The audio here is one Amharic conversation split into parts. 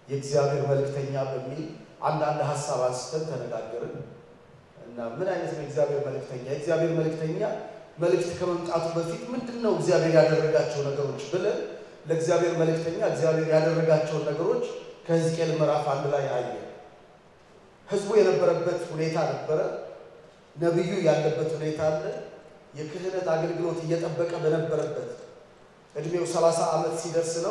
የእግዚአብሔር መልእክተኛ በሚል አንዳንድ ሀሳብ አንስተን ተነጋገርን እና ምን አይነት ነው የእግዚአብሔር መልእክተኛ? የእግዚአብሔር መልእክተኛ መልእክት ከመምጣቱ በፊት ምንድን ነው እግዚአብሔር ያደረጋቸው ነገሮች ብለን ለእግዚአብሔር መልእክተኛ እግዚአብሔር ያደረጋቸውን ነገሮች ከሕዝቅኤል ምዕራፍ አንድ ላይ አየ። ህዝቡ የነበረበት ሁኔታ ነበረ። ነቢዩ ያለበት ሁኔታ አለ። የክህነት አገልግሎት እየጠበቀ በነበረበት እድሜው ሰላሳ ዓመት ሲደርስ ነው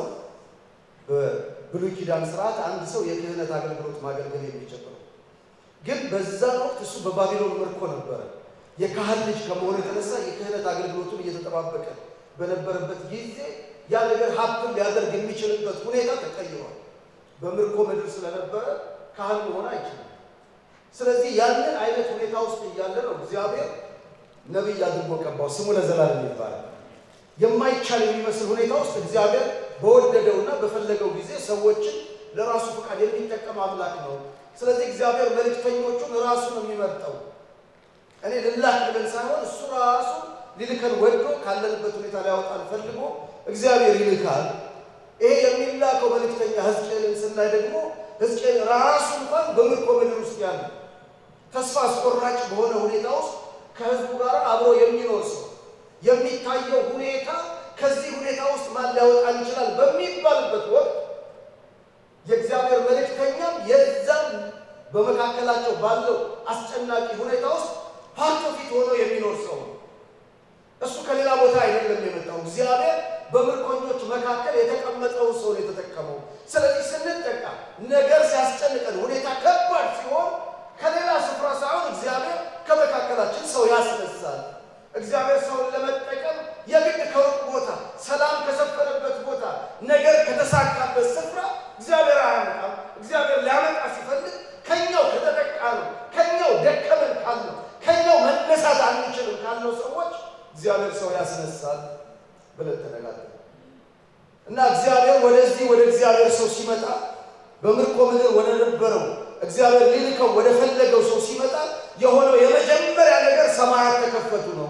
በብሉይ ኪዳን ስርዓት አንድ ሰው የክህነት አገልግሎት ማገልገል የሚጀምረው። ግን በዛን ወቅት እሱ በባቢሎን ምርኮ ነበረ። የካህን ልጅ ከመሆኑ የተነሳ የክህነት አገልግሎቱን እየተጠባበቀ በነበረበት ጊዜ ያ ነገር ሀብትን ሊያደርግ የሚችልበት ሁኔታ ተቀይሯል። በምርኮ ምድር ስለነበረ ካህን መሆን አይችልም። ስለዚህ ያንን አይነት ሁኔታ ውስጥ እያለ ነው እግዚአብሔር ነቢይ አድርጎ ቀባው። ስሙ ለዘላለም ይባላል። የማይቻል የሚመስል ሁኔታ ውስጥ እግዚአብሔር በወደደውና በፈለገው ጊዜ ሰዎችን ለራሱ ፈቃድ የሚጠቀም አምላክ ነው። ስለዚህ እግዚአብሔር መልእክተኞቹን ራሱ ነው የሚመርጠው። እኔ ልላክ ብለን ሳይሆን እሱ ራሱ ሊልከን ወዶ ካለንበት ሁኔታ ሊያወጣን ፈልጎ እግዚአብሔር ይልካል። ይሄ የሚላከው መልእክተኛ ሕዝቅኤልን ስናይ ደግሞ ሕዝቅኤል ራሱ እንኳን በምርኮ ምድር ውስጥ ያለ ተስፋ አስቆራጭ በሆነ ሁኔታ ውስጥ ከህዝቡ ጋር አብሮ የሚኖር ሰው የሚታየው ሁኔታ ከዚህ ሁኔታ ውስጥ ማን ሊያወጣን ይችላል በሚባልበት ወቅት የእግዚአብሔር መልእክተኛም የዛም በመካከላቸው ባለው አስጨናቂ ሁኔታ ውስጥ ፓርቶ ፊት ሆኖ የሚኖር ሰው ነው። እሱ ከሌላ ቦታ አይደለም የመጣው። እግዚአብሔር በምርኮኞች መካከል የተቀመጠውን ሰው ነው የተጠቀመው። ስለዚህ ስንጠቃ ነገር ሲያስጨንቀን፣ ሁኔታ ከባድ ሲሆን ከሌላ ስፍራ ሳይሆን እግዚአብሔር ከመካከላችን ሰው ያስነሳል። እግዚአብሔር ሰውን ለመጠቀም የግድ ከሩቅ ቦታ፣ ሰላም ከሰፈነበት ቦታ፣ ነገር ከተሳካበት ስፍራ እግዚአብሔር አያመጣም። እግዚአብሔር ሊያመጣ ሲፈልግ ከኛው ከተጠቃ ነው፣ ከኛው ደከመን ካለው፣ ከኛው መነሳት አንችልም ካለው ሰዎች እግዚአብሔር ሰው ያስነሳል ብለን ተነጋገርን እና እግዚአብሔር ወደዚህ ወደ እግዚአብሔር ሰው ሲመጣ በምርኮ ምድር ወደ ነበረው እግዚአብሔር ሊልከው ወደ ፈለገው ሰው ሲመጣ የሆነው የመጀመሪያ ነገር ሰማያት ተከፈቱ ነው።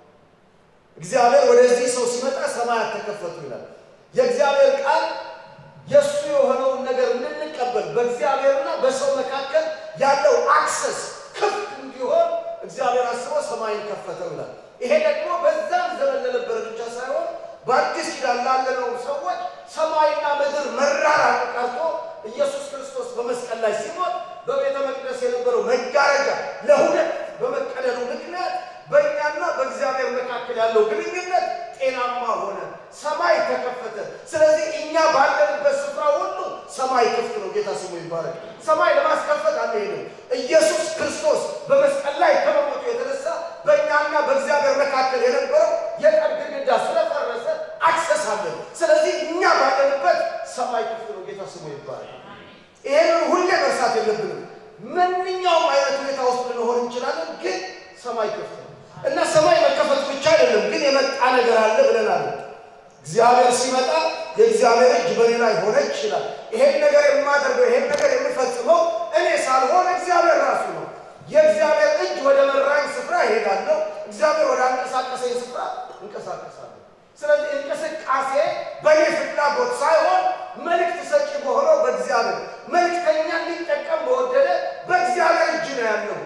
እግዚአብሔር ወደዚህ ሰው ሲመጣ ሰማያት ተከፈቱ ይላል። የእግዚአብሔር ቃል የእሱ የሆነውን ነገር እንድንቀበል በእግዚአብሔርና በሰው መካከል ያለው አክሰስ ክፍት እንዲሆን እግዚአብሔር አስቦ ሰማይን ከፈተው ይላል። ይሄ ደግሞ በዛም ዘመን ለነበረ ብቻ ሳይሆን በአዲስ ኪዳን ላለነው ሰዎች ሰማይና ምድር መራራቅ ቀርቶ ኢየሱስ ክርስቶስ በመስቀል ላይ ሲሞት በቤተ መቅደስ የነበረው መጋረጃ ለሁለት በመቀደዱ ምክንያት በእኛና በእግዚአብሔር መካከል ያለው ግንኙነት ጤናማ ሆነ፣ ሰማይ ተከፈተ። ስለዚህ እኛ ባለንበት ስፍራ ሁሉ ሰማይ ክፍት ነው። ጌታ ስሙ ይባረክ። ሰማይ ለማስከፈት አንሄድም። ኢየሱስ ክርስቶስ በመስቀል ላይ ከመሞቱ የተነሳ በእኛና በእግዚአብሔር መካከል የነበረው የጠብ ግድግዳ ስለፈረሰ አክሰስ አለን። ስለዚህ እኛ ባለንበት ሰማይ ክፍት ነው። ጌታ ስሙ ይባረክ። ይሄንን ሁሌ መርሳት የለብንም። ማንኛውም አይነት ሁኔታ ውስጥ ልንሆን እንችላለን፣ ግን ሰማይ ክፍት ነው እና ሰማይ መከፈት ብቻ አይደለም፣ ግን የመጣ ነገር አለ ብለናል። እግዚአብሔር ሲመጣ የእግዚአብሔር እጅ በእኔ ላይ ሆነች ይላል። ይሄን ነገር የማደርገው ይሄን ነገር የምፈጽመው እኔ ሳልሆን እግዚአብሔር ራሱ ነው። የእግዚአብሔር እጅ ወደ መራኝ ስፍራ እሄዳለሁ፣ እግዚአብሔር ወደ አንቀሳቀሰኝ ስፍራ እንቀሳቀሳለሁ። ስለዚህ እንቅስቃሴ በእኔ ፍላጎት ሳይሆን መልእክት ሰጪ በሆነው በእግዚአብሔር መልእክተኛ ሊጠቀም በወደደ በእግዚአብሔር እጅ ነው ያለው።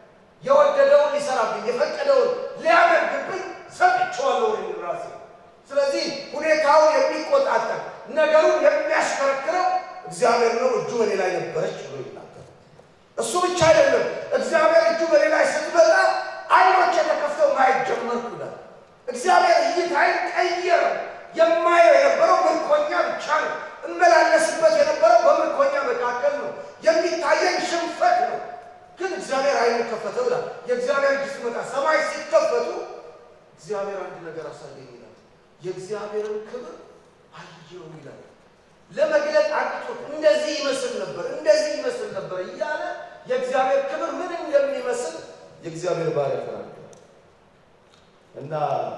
የወደደውን ሊሰራብኝ የፈቀደውን ሊያደርግብኝ ሰጥቼዋለሁ እኔ ራሴ። ስለዚህ ሁኔታውን የሚቆጣጠር ነገሩን የሚያሽከረክረው እግዚአብሔር ነው። እጁ በኔ ላይ ነበረች ብሎ ይናገር። እሱ ብቻ አይደለም፣ እግዚአብሔር እጁ በኔ ላይ ስትመጣ አይኖች የተከፍተው ማየት ጀመርኩ ይላል። እግዚአብሔር እይታይን ቀየረው። የማየው የነበረው ምርኮኛ ብቻ ነው። እመላለስበት የነበረው በምርኮኛ መካከል ነው። የሚታየኝ ሽንፈት ነው። ግን እግዚአብሔር አይኑን ከፈተው ይላል። የእግዚአብሔር እጅ ሲመጣ ሰማይ ሲከፈቱ እግዚአብሔር አንድ ነገር አሳየኝ ይላል። የእግዚአብሔርን ክብር አየው ይላል። ለመግለጥ አቅቶት እንደዚህ ይመስል ነበር፣ እንደዚህ ይመስል ነበር እያለ የእግዚአብሔር ክብር ምን እንደሚመስል የእግዚአብሔር ባሪያ ተናገረ እና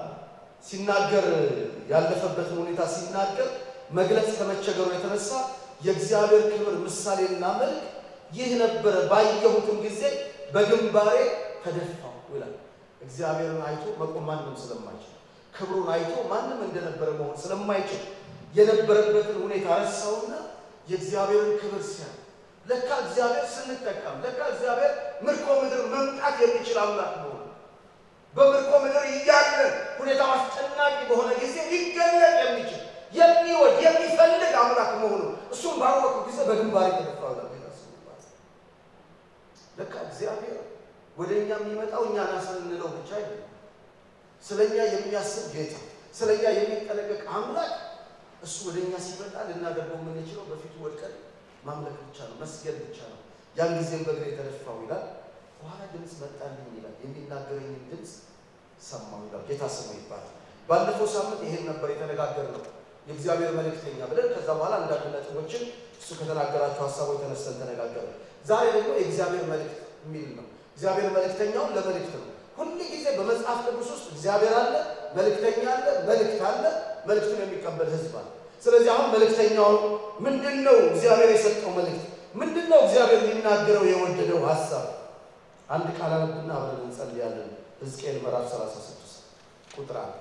ሲናገር ያለፈበትን ሁኔታ ሲናገር መግለጽ ከመቸገሩ የተነሳ የእግዚአብሔር ክብር ምሳሌና መልክ ይህ ነበረ፣ ባየሁትም ጊዜ በግንባሬ ተደፋሁ ይላል። እግዚአብሔርን አይቶ መቆም ማንም ስለማይችል ክብሩን አይቶ ማንም እንደነበረ መሆን ስለማይችል የነበረበትን ሁኔታ ረሳውና የእግዚአብሔርን ክብር ሲያ ለካ እግዚአብሔር ስንጠቀም ለካ እግዚአብሔር ምርኮ ምድር መምጣት የሚችል አምላክ መሆኑ በምርኮ ምድር እያለ ሁኔታው አስጨናቂ በሆነ ጊዜ ሊገለጥ የሚችል የሚወድ የሚፈልግ አምላክ መሆኑ እሱም ባወቁ ጊዜ በግንባር የተደፋው ታስባል። ለካ እግዚአብሔር ወደ እኛ የሚመጣው እኛ ናስን እንለው ብቻ አይደለም። ስለ እኛ የሚያስብ ጌታ፣ ስለ እኛ የሚጠነቀቅ አምላክ እሱ ወደ እኛ ሲመጣ ልናደርገው የምንችለው በፊቱ ወድቀን ማምለክ ብቻ ነው፣ መስገድ ብቻ ነው። ያን ጊዜም በእግሬ የተደፋው ይላል። በኋላ ድምፅ መጣልኝ ይላል። የሚናገረኝን ድምፅ ሰማሁ ይላል። ጌታ ስሙ ይባላል። ባለፈው ሳምንት ይሄን ነበር የተነጋገርነው የእግዚአብሔር መልእክተኛ ብለን ከዛ በኋላ አንዳንድ ነጥቦችን እሱ ከተናገራቸው ሀሳቦች ተነስተን ተነጋገርን። ዛሬ ደግሞ የእግዚአብሔር መልእክት የሚል ነው። እግዚአብሔር መልእክተኛውን ለመልእክት ነው። ሁል ጊዜ በመጽሐፍ ቅዱስ ውስጥ እግዚአብሔር አለ፣ መልእክተኛ አለ፣ መልእክት አለ፣ መልእክቱን የሚቀበል ህዝብ አለ። ስለዚህ አሁን መልእክተኛውን ምንድን ነው እግዚአብሔር የሰጠው መልእክት ምንድን ነው? እግዚአብሔር ሊናገረው የወደደው ሀሳብ አንድ ቃል አነብና አብረን እንጸልያለን። ሕዝቅኤል ምዕራፍ 36 ቁጥር አንድ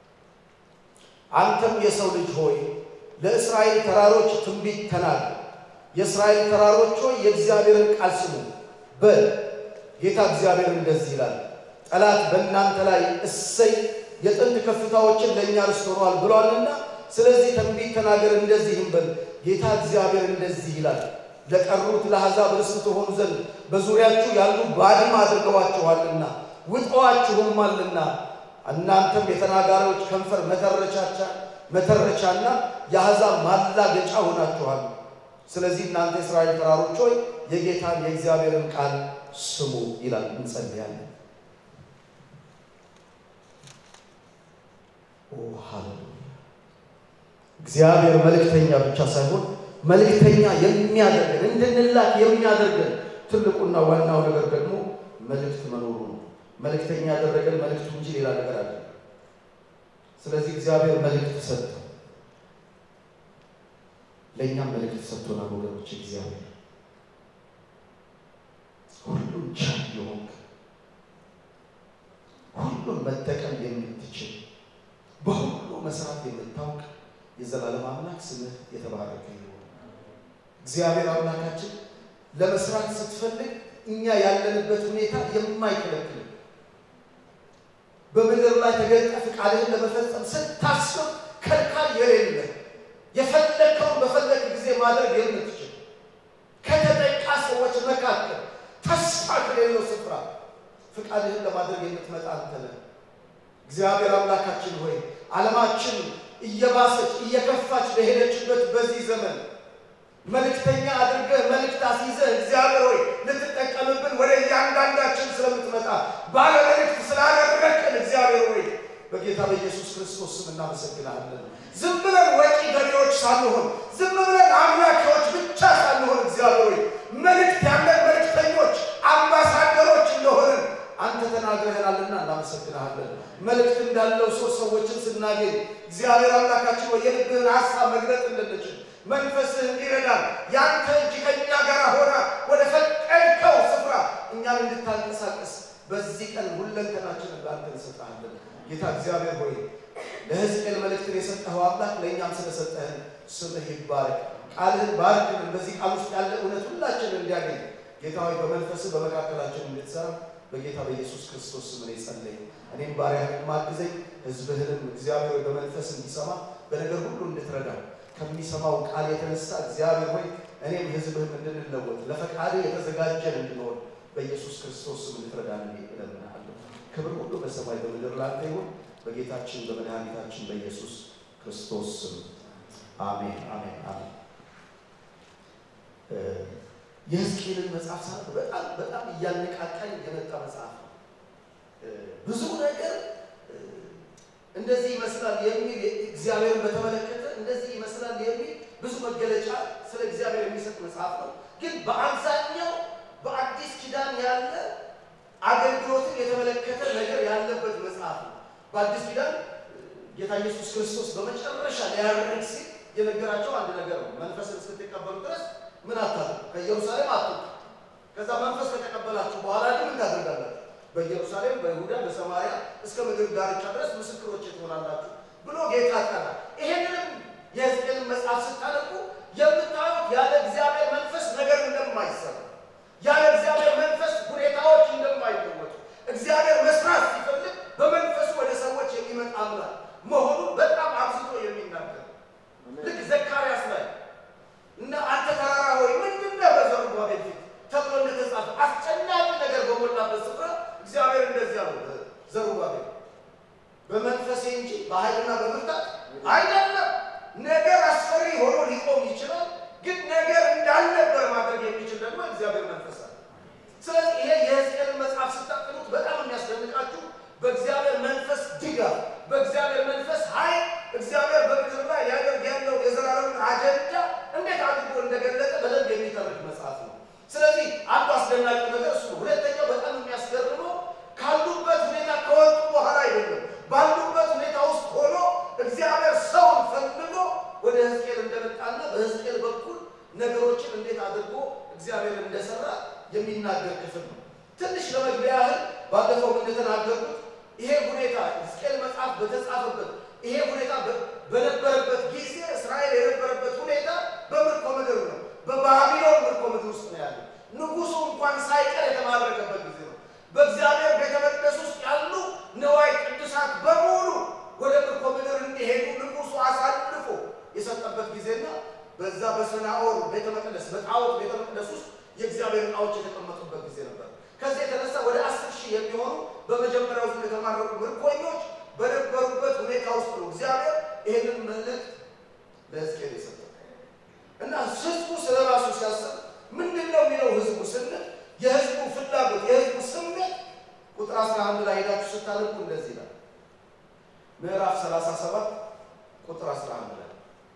አንተም የሰው ልጅ ሆይ ለእስራኤል ተራሮች ትንቢት ተናገር። የእስራኤል ተራሮች ሆይ የእግዚአብሔርን ቃል ስሙ በል። ጌታ እግዚአብሔር እንደዚህ ይላል፣ ጠላት በእናንተ ላይ እሰይ የጥንት ከፍታዎችን ለእኛ ርስት ሆኗል ብሏልና፣ ስለዚህ ትንቢት ተናገር እንደዚህም በል። ጌታ እግዚአብሔር እንደዚህ ይላል፣ ለቀሩት ለአሕዛብ ርስት ትሆኑ ዘንድ በዙሪያችሁ ያሉ ባድማ አድርገዋችኋልና ውጠዋችሁማልና እናንተም የተናጋሪዎች ከንፈር መተረቻቻ መተረቻና የአሕዛብ ማላገጫ ሆናችኋል። ስለዚህ እናንተ የእስራኤል ተራሮች ሆይ የጌታን የእግዚአብሔርን ቃል ስሙ ይላል። እንጸልያለን። ኦ ሃሌሉያ! እግዚአብሔር መልእክተኛ ብቻ ሳይሆን መልእክተኛ የሚያደርገን እንድንላክ የሚያደርገን ትልቁና ዋናው ነገር ደግሞ መልእክት መኖሩ ነው። መልእክተኛ ያደረገን መልእክቱ እንጂ ሌላ ነገር አለ። ስለዚህ እግዚአብሔር መልእክት ሰጠ፣ ለእኛም መልእክት ሰጥቶናል። ወገኖች እግዚአብሔር ሁሉም ቻይ የሆንክ ሁሉም መጠቀም የምትችል በሁሉ መስራት የምታውቅ የዘላለም አምላክ ስምህ የተባረከ ይሁን። እግዚአብሔር አምላካችን ለመስራት ስትፈልግ እኛ ያለንበት ሁኔታ የማይከለክል በምድር ላይ ተገልጠ ፍቃድህን ለመፈጸም ስታስብ ከልካል የሌለ የፈለግከውን በፈለግ ጊዜ ማድረግ የምትችል ከተጠቃ ሰዎች መካከል ተስፋ ከሌለው ስፍራ ፍቃድህን ለማድረግ የምትመጣ አንተ ነህ። እግዚአብሔር አምላካችን ሆይ ዓለማችን እየባሰች እየከፋች በሄደችበት በዚህ ዘመን መልእክተኛ አድርገህ መልእክት አስይዘህ እግዚአብሔር ሆይ ልትጠቀምብን ወደ እያንዳንዳችን ስለምትመጣ ባለ መልእክት ስላደረግን እግዚአብሔር ሆይ በጌታ በኢየሱስ ክርስቶስ ስም እናመሰግናለን። ዝም ብለን ወጪ ገቢዎች ሳንሆን፣ ዝም ብለን አምላኪዎች ብቻ ሳንሆን እግዚአብሔር ሆይ መልእክት ያለን መልእክተኞች፣ አምባሳደሮች እንደሆንን አንተ ተናግረህናልና እናመሰግናለን። መልእክት እንዳለው ሰው ሰዎችን ስናገኝ እግዚአብሔር አምላካችን ወይ የልብህን ሀሳብ መግለጥ እንድንችል መንፈስህ እንዲረዳን ያንተ እጅ ከእኛ ጋር ሆና ወደ ፈቀድከው ስፍራ እኛን እንድታንቀሳቀስ በዚህ ቀን ሁለንተናችንን ለአንተ እንሰጥሃለን። ጌታ እግዚአብሔር ሆይ ለሕዝቅኤል መልእክትን የሰጠኸው አምላክ ለእኛም ስለሰጠህን ስምህ ይባረክ። ቃልህን ባርክልን። በዚህ ቃል ውስጥ ያለ እውነት ሁላችንን እንዲያገኝ ጌታ ሆይ በመንፈስህ በመካከላችን እንድትሰራ በጌታ በኢየሱስ ክርስቶስ ስም እኔ ጸለይኩ። እኔም ባሪያህን ማግዘኝ ሕዝብህንም እግዚአብሔር ሆይ በመንፈስ እንዲሰማ በነገር ሁሉ እንድትረዳ ከሚሰማው ቃል የተነሳ እግዚአብሔር ሆይ እኔም ሕዝብህም እንድንለወጥ ለፈቃድ የተዘጋጀን እንድንሆን በኢየሱስ ክርስቶስ ስም እንድትረዳን እኔ እለምንሃለሁ። ክብር ሁሉ በሰማይ በምድር ላንተ ይሁን በጌታችን በመድኃኒታችን በኢየሱስ ክርስቶስ ስም አሜን፣ አሜን፣ አሜን። የሕዝቅኤልን መጽሐፍ ሳነብ በጣም በጣም እያነቃቃኝ የመጣ መጽሐፍ ነው። ብዙ ነገር እንደዚህ ይመስላል የሚል እግዚአብሔርን በተመለከተ እንደዚህ ይመስላል የሚል ብዙ መገለጫ ስለ እግዚአብሔር የሚሰጥ መጽሐፍ ነው። ግን በአብዛኛው በአዲስ ኪዳን ያለ አገልግሎትን የተመለከተ ነገር ያለበት መጽሐፍ ነው። በአዲስ ኪዳን ጌታ ኢየሱስ ክርስቶስ በመጨረሻ ሊያደርግ ሲል የነገራቸው አንድ ነገር ነው። መንፈስን እስክትቀበሉ ድረስ ምን አታድርጉ፣ ከኢየሩሳሌም አትውጡ። ከዛ መንፈስ ከተቀበላችሁ በኋላ ግን ምን ታደርጋላችሁ? በኢየሩሳሌም፣ በይሁዳ፣ በሰማርያ እስከ ምድር ዳርቻ ድረስ ምስክሮች ትሆናላችሁ ብሎ ጌታ ጠራ። ይሄንንም የሕዝቅኤልን መጽሐፍ ስታነቡ የምታዩት ያለ እግዚአብሔር መንፈስ ነገር እንደማይሰራ ያለ እግዚአብሔር መንፈስ ሁኔታዎች እንደማይለወጡ እግዚአብሔር መስራት ሲፈልግ በመንፈሱ ወደ ሰዎች የሚመጣ አምላክ መሆኑን በጣም አብዝቶ የሚናገር ልክ ዘካርያስ ላይ እና አንተ ተራራ ሆይ ምንድን ነህ በዘሩባቤል ፊት ተብሎ እንደተጻፈ አስጨናቂ ነገር በሞላበት ስፍራ እግዚአብሔር እንደዚህ አለው ዘሩባቤል በመንፈሴ እንጂ በኃይልና በብርታት አይደለም። ነገር አስፈሪ ሆኖ ሊቆም ይችላል፣ ግን ነገር እንዳልነበር ማድረግ የሚችል ደግሞ እግዚአብሔር መንፈስ አለ። ስለዚህ ይሄ የሕዝቅኤልን መጽሐፍ ስታጥኑት በጣም የሚያስደንቃችሁ በእግዚአብሔር መንፈስ ድጋፍ፣ በእግዚአብሔር መንፈስ ኃይል እግዚአብሔር በምድር ላይ ሊያደርግ ያለው የዘላለምን አጀንዳ እንዴት አድርጎ እንደገለጠ በደንብ የሚተርክ መጽሐፍ ነው። ስለዚህ አንዱ አስደናቂ ነገር እሱ ነው። ሁለተኛው በጣም የሚያስገርመው ካሉበት ሁኔታ ከወጡ በኋላ አይደለም፣ ባሉበት ሁኔታ ውስጥ ሆኖ እግዚአብሔር ሰውን ፈልጎ ወደ ሕዝቅኤል እንደመጣና በሕዝቅኤል በኩል ነገሮችን እንዴት አድርጎ እግዚአብሔር እንደሰራ የሚናገር ክፍል ነው። ትንሽ ለመግቢያ ያህል ባለፈው እንደተናገርኩት ይሄ ሁኔታ ሕዝቅኤል መጽሐፍ በተጻፈበት ይሄ ሁኔታ በነበረበት ጊዜ እስራኤል የነበረበት ሁኔታ በምርኮ ምድር ነው። በባቢሎን ምርኮ ምድር ውስጥ ነው ያለው። ንጉሱ እንኳን ሳይቀር የተማረከበት ጊዜ ነው። በእግዚአብሔር ቤተ መቅደስ ውስጥ ያሉ ነዋይ ቅዱሳት በሙሉ ወደ ምርኮ ምድር እንዲሄዱ ንጉሱ አሳልፎ የሰጠበት ጊዜና በዛ በሰናኦር ቤተ መቅደስ በጣዖት ቤተ መቅደስ ውስጥ የእግዚአብሔር ዕቃዎች የተቀመጡበት ጊዜ ነበር። ከዚህ የተነሳ ወደ አስር ሺህ የሚሆኑ በመጀመሪያው ዙር የተማረኩ ምርኮኞች በነበሩበት ሁኔታ ውስጥ ነው እግዚአብሔር ይህንን መልእክት ለሕዝቅኤል የሰጠው እና ህዝቡ ስለ ራሱ ሲያስብ ምንድን ነው የሚለው ህዝቡ ስንል የህዝቡ ፍላጎት የህዝቡ ስሜት ቁጥር 11 ላይ ሄዳችሁ ስታነቡ እንደዚህ ይላል። ምዕራፍ 37 ቁጥር 11 ላይ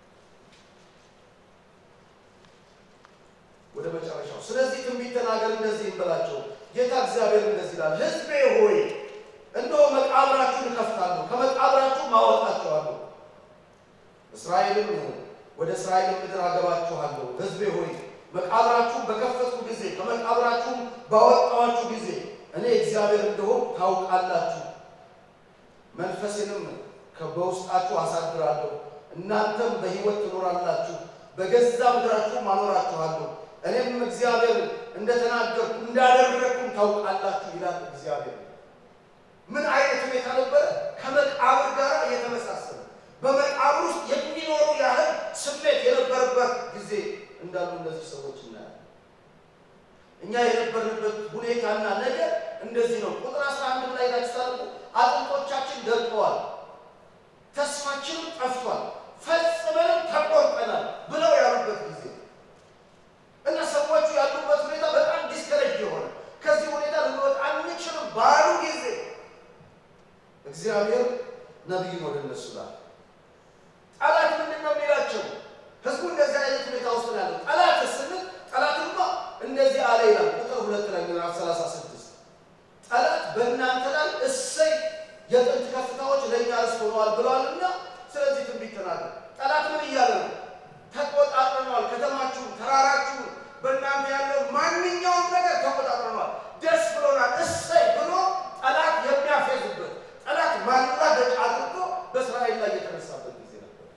ወደ መጨረሻው። ስለዚህ ትንቢት ተናገር እንደዚህ እንበላቸው፣ ጌታ እግዚአብሔር እንደዚህ ይላል፣ ህዝቤ ሆይ እነሆ መቃብራችሁን እከፍታለሁ፣ ከመቃብራችሁ ማወጣችኋለሁ፣ እስራኤልን ወደ እስራኤል ምድር አገባችኋለሁ። ህዝቤ ሆይ መቃብራችሁን በከፈትኩ ጊዜ ከመቃብራችሁም ባወጣኋችሁ ጊዜ እኔ እግዚአብሔር እንደሆን ታውቃላችሁ። መንፈሴንም በውስጣችሁ አሳድራለሁ፣ እናንተም በሕይወት ትኖራላችሁ፣ በገዛ ምድራችሁም አኖራችኋለሁ። እኔም እግዚአብሔር እንደተናገርኩ እንዳደረግኩም ታውቃላችሁ ይላል እግዚአብሔር። ምን አይነት ሁኔታ ነበረ? ከመቃብር ጋር የተመሳሰለ በመቃብር ውስጥ የሚኖሩ ያህል ስሜት የነበረበት ጊዜ እንዳሉ እነዚህ ሰዎች እናያለን። እኛ የነበርንበት ሁኔታና ነገር እንደዚህ ነው። ቁጥር አስራ አንድ ላይ ታችታሉ አጥንቶቻችን ደርቀዋል፣ ተስፋችንም ጠፍቷል፣ ፈጽመንም ተቆርጠናል ብለው ያሉበት ጊዜ እና ሰዎቹ ያሉበት ሁኔታ በጣም ዲስከሬጅ የሆነ ከዚህ ሁኔታ ልንወጣ አንችልም ባሉ ጊዜ እግዚአብሔር ነቢዩን ወደ እነሱ ላለ። ጠላት ምንድን ነው የሚላቸው? ህዝቡ እንደዚህ አይነት ሁኔታ ውስጥ ነው ያለው። ጠላት ስንል ጠላትማ እንደዚህ አለ ይላል ቁጥር ሁለት ላይ ምዕራፍ 36 ጠላት በእናንተ ላይ እሰይ የጥንት ከፍታዎች ለእኛ ርስት ሆነዋል ብለዋልና ስለዚህ ትንቢት ተናገር። ጠላት ምን እያለ ነው? ተቆጣጥረነዋል፣ ከተማችሁን፣ ተራራችሁን፣ በእናንተ ያለው ማንኛውም ነገር ተቆጣጥረነዋል፣ ደስ ብሎናል፣ እሰይ ብሎ ጠላት የሚያፌዝበት ጠላት ማላገጫ አድርጎ በእስራኤል ላይ የተነሳበት ጊዜ ነበር።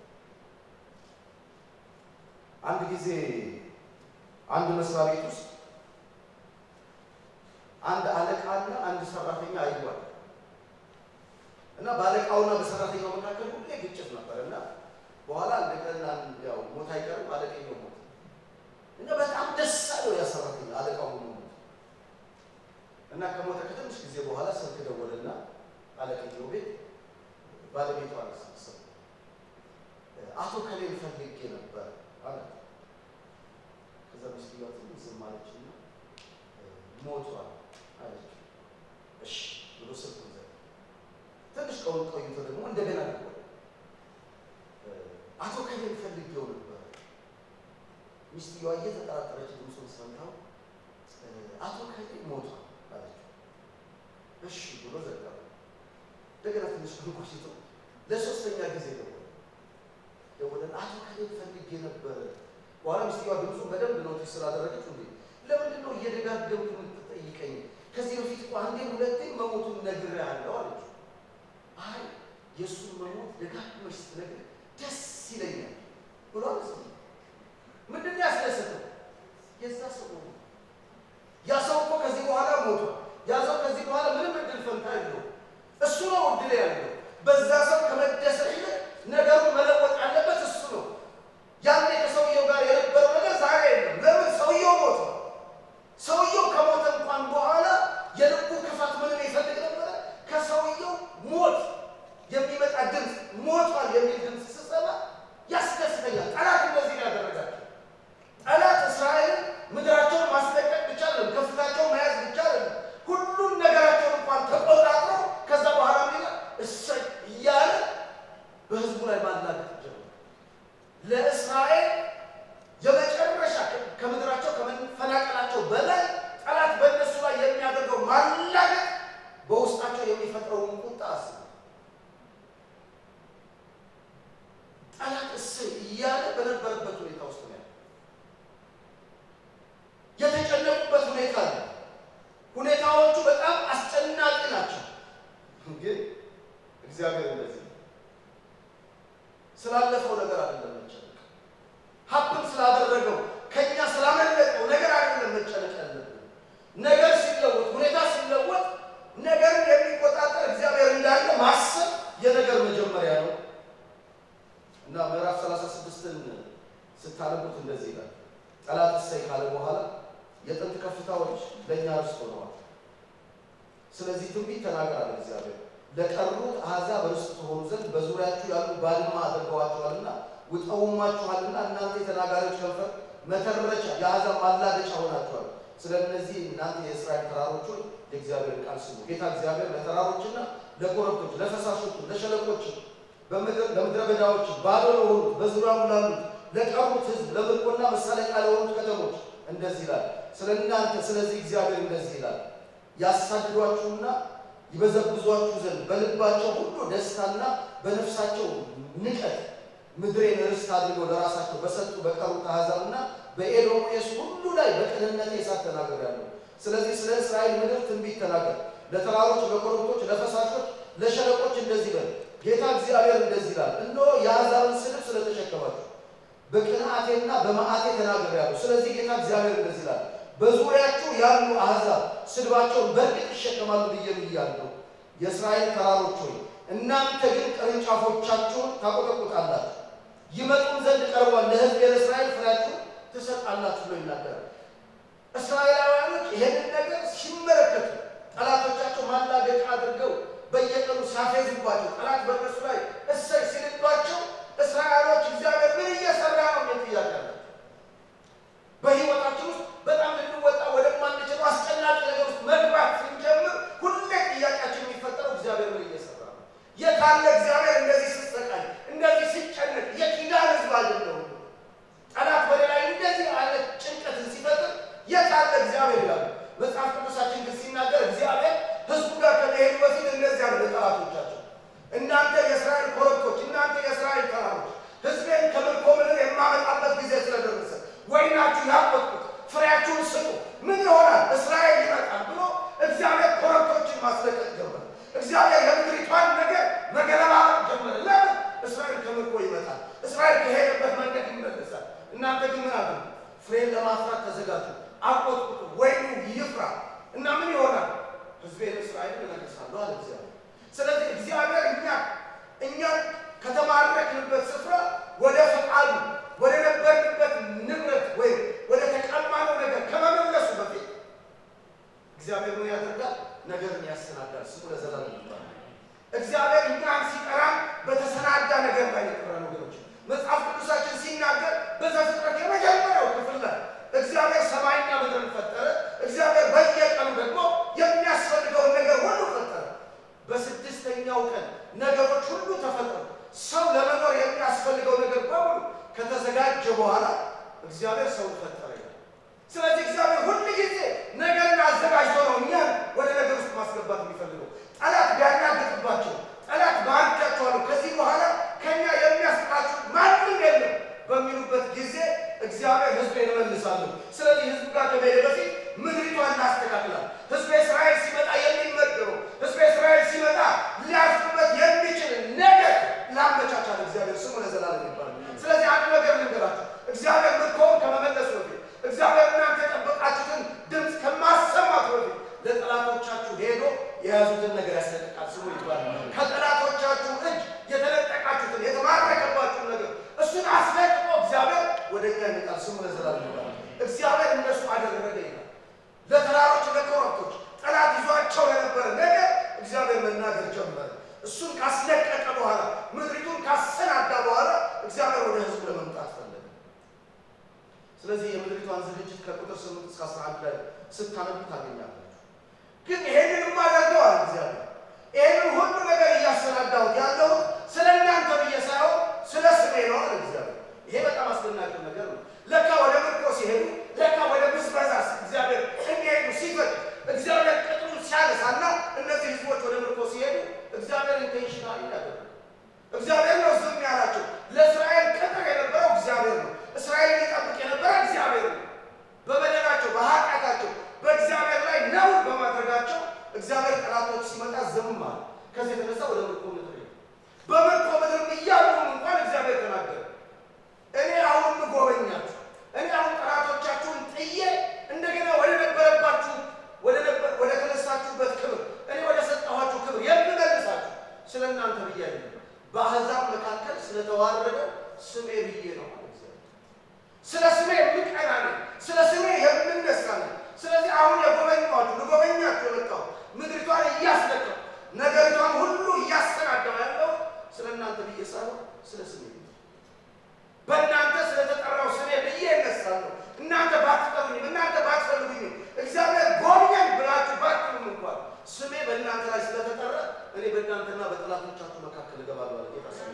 አንድ ጊዜ አንድ መስሪያ ቤት ውስጥ አንድ አለቃና አንድ ሰራተኛ አይጓል እና በአለቃውና በሰራተኛው መካከል ሁሌ ግጭት ነበር እና በኋላ አንድ ቀን ያው ሞት አይቀርም አለቀኛው ሞት እና በጣም ደስ አለው ያ ሰራተኛ አለቃው ሆኖ ሞት እና ከሞተ ከትንሽ ጊዜ በኋላ ስልክ ደወለና አለቀኛው ቤት ባለቤቷ አነሳሰው አቶ ከሌን ፈልጌ ነበር አለ ከዛ ሚስትየዋ ትንሽ ዝም አለችና ሞቷል አለች እሺ ብሎ ስልኩን ዘጋ ትንሽ ቀውን ቆይቶ ደግሞ እንደገና ደወለ አቶ ከሌን ፈልጌው ነበር ሚስትየዋ እየተጠራጠረች ድምፁን ሰምታው አቶ ከሌ ሞቷል አለች እሺ ብሎ ዘጋ እንደገና ትንሽ ቆይቶ ለሶስተኛ ጊዜ ደወለ ደወለን አቶ ከሌን ፈልጌ ነበር በኋላ ሚስትየዋ ድምፁ በደንብ ኖቲስ ስላደረገች እንዴ ለምንድን ነው እየደጋገምክ የምትጠይቀኝ? ከዚህ በፊት እኮ አንዴም ሁለቴም መሞቱን ነግሬሃለሁ አለችው። አይ የእሱን መሞት ደጋግመሽ ስትነግር ደስ ይለኛል ብሎ አልሰማም። ምንድን ነው ያስደሰተው? የዛ ሰው ነው። ያ ሰው እኮ ከዚህ በኋላ ሞቷል። ያ ሰው ከዚህ በኋላ ምንም እድል ፈንታ የለውም። እሱ ነው እድል ያለው። በዛ ሰው ከመደሰት ይልቅ ነገሩን መለወጥ ያለበት እሱ ነው። ያኔ ከሰውየው ጋር የነበረው ነገር ዛሬ የለም። ለምን? ሰውየው ሞቷል። ሰውየው ከሞተ እንኳን በኋላ የልቡ ክፋት ምንም ይፈልግ ነበረ? ከሰውየው ሞት የሚመጣ ድምፅ ሞቷል የሚል ድምፅ ስሰማ ያስደስተኛል። ጠላት እንደዚህ ነው ያደረጋቸው። ጠላት እስራኤልን ምድራቸውን ማስለቀቅ ብቻ አይደለም፣ ከፍታቸውን መያዝ ብቻ አይደለም፣ ሁሉም ነገራቸውን እንኳን ተቆጣጥሮ ከዛ በኋላ ሚላ እሰይ እያለ በህዝቡ ላይ ማላገጥ ጀመረ። ለእስራኤል የመጨረሻ ከምድራቸው ከመፈናቀላቸው በላይ ጠላት በእነሱ ላይ የሚያደርገው ማላገጥ በውስጣቸው የሚፈጥረውን ቁጣ አስቡ። ጠላት እሰይ እያለ በነበረበት ሁኔታ ውስጥ ነው ያለው። የተጨነቁበት ሁኔታ ነው። ሁኔታዎቹ በጣም አስጨናቂ ናቸው። ግን እግዚአብሔር እንደዚህ ነው። ስላለፈው ነገር አይደለም መጨነቅ፣ ሀብትም ስላደረገው ከኛ ስላመለጠው ነገር አይደለም መጨነቅ ያለብን። ነገር ሲለወጥ፣ ሁኔታ ሲለወጥ ነገርን የሚቆጣጠር እግዚአብሔር እንዳለ ማሰብ የነገር መጀመሪያ ነው እና ምዕራፍ 36ን ስታነቡት እንደዚህ ይላል። ጠላት እሰይ ካለ በኋላ የጥንት ከፍታዎች ለእኛ ርስት ሆነዋል። ስለዚህ ትንቢት ተናገራለ እግዚአብሔር ለቀሩት አሕዛብ ርስት ትሆኑ ዘንድ በዙሪያችሁ ያሉ ባድማ አድርገዋችኋልና ውጠውማችኋልና እናንተ የተናጋሪዎች ከንፈር መተረቻ የአሕዛብ ማላገጫ ሆናችኋል። ስለ እነዚህ እናንተ የእስራኤል ተራሮች ሆይ የእግዚአብሔር ቃል ስሙ። ጌታ እግዚአብሔር ለተራሮችና ለኮረብቶች፣ ለፈሳሾቹ፣ ለሸለቆች፣ ለምድረ በዳዎች ባዶ ለሆኑት በዙሪያው ላሉት ለቀሩት ሕዝብ ለምርኮና መሳለቂያ ለሆኑት ከተሞች እንደዚህ ይላል ስለ እናንተ። ስለዚህ እግዚአብሔር እንደዚህ ይላል ያሳድዷችሁና ይበዘብዟችሁ ዘንድ በልባቸው ሁሉ ደስታና በነፍሳቸው ንቀት ምድሬን ርስት አድርገው ለራሳቸው በሰጡ በቀሩት አሕዛብና በኤዶምያስ ሁሉ ላይ በቅንነት እሳት ተናግሬአለሁ። ስለዚህ ስለ እስራኤል ምድር ትንቢት ተናገር። ለተራሮች፣ ለኮረብቶች፣ ለፈሳሾች፣ ለሸለቆች እንደዚህ በል ጌታ እግዚአብሔር እንደዚህ ይላል፣ እነሆ የአሕዛብን ስድብ ስለተሸከማችሁ በቅንዓቴና በመዓቴ ተናግሬአለሁ። ስለዚህ ጌታ እግዚአብሔር እንደዚህ ይላል በዙሪያችሁ ያሉ አሕዛብ ስድባቸውን በእርግጥ ይሸከማሉ ብዬ ብያለሁ። የእስራኤል ተራሮች ሆይ እናንተ ግን ቅርንጫፎቻችሁን ታቆጠቁጣላችሁ፣ ይመጡም ዘንድ ቀርቧል፣ ለሕዝብ ለእስራኤል ፍሬያችሁን ትሰጣላችሁ ብሎ ይናገራል። እስራኤላውያኖች ይሄንን ነገር ሲመለከቱ ጠላቶቻቸው ማላገጫ አድርገው በየቀኑ ሲያፌዙባቸው፣ ጠላት በእነሱ ላይ እሰይ ሲልባቸው እስራኤሎች እግዚአብሔር ምን እየሰራ ነው የሚል ጥያቄ አላቸው። በሕይወታችን ውስጥ በጣም ልንወጣ ወደማንችለው አስጨናቂ ነገር ውስጥ መግባት ስንጀምር ሁሌ ጥያቄያችን የሚፈጠረው እግዚአብሔር ምን እየሰራ ነው? የታለ እግዚአብሔር እንደዚህ ስትሰቃይ፣ እንደዚህ ሲጨነቅ የኪዳን ሕዝብ አይደለሁም? ጠላት ወደ ላይ እንደዚህ አለ ጭንቀትን ሲፈጥር የታለ እግዚአብሔር ይላሉ። መጽሐፍ ቅዱሳችን ግን ሲናገር እግዚአብሔር ሕዝቡ ጋር ከመሄዱ በፊት እንደዚህ ያለ ጠላቶቻቸው እናንተ የእስራኤል ኮረብቶች፣ እናንተ የእስራኤል ተራሮች ሕዝቤን ከምርኮ ምድር የማመጣበት ጊዜ ስለደረሰ ወይናችሁ ያቆጥቁት ፍሬያችሁን ስጡ፣ ምን ይሆናል እስራኤል ይመጣል ብሎ እግዚአብሔር ኮረብቶችን ማስለቀቅ ጀመረ። እግዚአብሔር የምድሪቷን ነገር መገለባበጥ ጀመረ። ለምን? እስራኤል ከምርኮ ይመጣል፣ እስራኤል ከሄደበት መንገድ ይመለሳል። እናንተ ግን ምን አሉ? ፍሬን ለማፍራት ተዘጋጁ፣ አቆጥቁጡ፣ ወይኑ ይፍራ እና ምን ይሆናል? ሕዝቤን እስራኤልን እመልሳለሁ አለ እግዚአብሔር። ስለዚህ እግዚአብሔር እኛ እኛን ከተማረክንበት ስፍራ ወደ ፈቃዱ ወደ ነበርንበት ንብረት ወይም ወደ ተቀማነው ነገር ከመመለሱ በፊት እግዚአብሔር ምን ያደርጋል? ነገርን ያሰናዳል። ስሙ ለዘላለም ይባላል። እግዚአብሔር እኛን ሲጠራን በተሰናዳ ነገር ላይ የጠራን ወገኖች፣ መጽሐፍ ቅዱሳችን ሲናገር በዘፍጥረት የመጀመሪያው ክፍል ላይ እግዚአብሔር ሰማይና ምድርን ፈጠረ። እግዚአብሔር በየቀኑ ደግሞ የሚያስፈልገውን ነገር ሁሉ ፈጠረ። በስድስተኛው ቀን ነገሮች ሁሉ ተፈጠሩ። ሰው ለመኖር የሚያስፈልገው ነገር በሙሉ ከተዘጋጀ በኋላ እግዚአብሔር ሰውን ፈጠረ ይላል። ስለዚህ እግዚአብሔር ሁል ጊዜ ነገርን አዘጋጅቶ ነው እኛን ወደ ነገር ውስጥ ማስገባት የሚፈልገው። ጠላት ቢያናግጥባቸው፣ ጠላት ባርጃቸዋለሁ፣ ከዚህ በኋላ ከኛ የሚያስጥላችሁ ማንም የለም በሚሉበት ጊዜ እግዚአብሔር ሕዝቤን እመልሳለሁ። ስለዚህ ሕዝቡ ጋር ከመሄደ በፊት የያዙትን ነገር ያስለቅቃል። ስሙ ይባላል። ከጠላቶቻችሁ እጅ የተነጠቃችሁትን የተማረከባችሁን ነገር እሱን አስለቅቆ እግዚአብሔር ወደ እኛ ይመጣል። ስሙ ለዘላለም ይባላል። እግዚአብሔር እነሱ አደረገ ይላል። ለተራሮች ለኮረብቶች ጠላት ይዟቸው የነበረ ነገር እግዚአብሔር መናገር ጀመረ። እሱን ካስለቀቀ በኋላ ምድሪቱን ካሰናዳ በኋላ እግዚአብሔር ወደ ሕዝቡ ለመምጣት ፈለገ። ስለዚህ የምድሪቷን ዝግጅት ከቁጥር ስምንት እስከ አስራ አንድ ላይ ስታነቡ ታገኛላችሁ። ግን ይሄንን የማደርገው አለ እግዚአብሔር ይሄንን ሁሉ ነገር እያሰናዳሁት ያለሁት ስለ እናንተ ብዬ ሳይሆን ስለ ስሜ ነው አለ እግዚአብሔር። ይሄ በጣም አስደናቂ ነገር ነው። ለካ ወደ ምርኮ ሲሄዱ ለካ ወደ ብዝበዛ እግዚአብሔር እንዲሄዱ ሲፈቅድ እግዚአብሔር ቅጥሩን ሲያነሳና እነዚህ ህዝቦች ወደ ምርኮ ሲሄዱ እግዚአብሔር ኢንቴንሽናሊ ያደረገ እግዚአብሔር ነው ዝም ያላቸው። ለእስራኤል ቅጥር የነበረው እግዚአብሔር ነው። እስራኤልን ይጠብቅ የነበረ እግዚአብሔር ነው። በበደላቸው በኃጢአታቸው በእግዚአብሔር ላይ ነውር በማድረጋቸው እግዚአብሔር ጠላቶች ሲመጣ ዝም አለ። ከዚህ የተነሳ ወደ ምርኮ ምድር ሄዱ። በምርኮ ምድር እያሉም እንኳን እግዚአብሔር ተናገረ። እኔ አሁን ምጎበኛችሁ እኔ አሁን ጠላቶቻችሁን ጥዬ እንደገና ወደ ነበረባችሁ ወደ ተነሳችሁበት ክብር እኔ ወደ ሰጠኋችሁ ክብር የምመልሳችሁ ስለ እናንተ ብዬ አይደለም፣ በአሕዛብ መካከል ስለተዋረደ ስሜ ብዬ ነው አለ እግዚአብሔር። ስለ ስሜ የምቀና ነኝ፣ ስለ ስሜ የምነሳ ነኝ። ስለዚህ አሁን የጎበኛችሁ ልጎበኛችሁ የመጣሁ ምድሪቷን እያስለቀው ነገሪቷን ሁሉ እያስተናገው ያለው ስለ እናንተ ብዬ ሳይሆን ስለ ስሜ ብዬ በእናንተ ስለተጠራው ስሜ ብዬ እነሳለሁ። እናንተ ባትጠሩኝም እናንተ ባትፈልጉኝም እግዚአብሔር ጎብኘን ብላችሁ ባትሉም እንኳን ስሜ በእናንተ ላይ ስለተጠራ እኔ በእናንተና በጠላቶቻችሁ መካከል እገባለሁ አለ ጌታ። ስሜ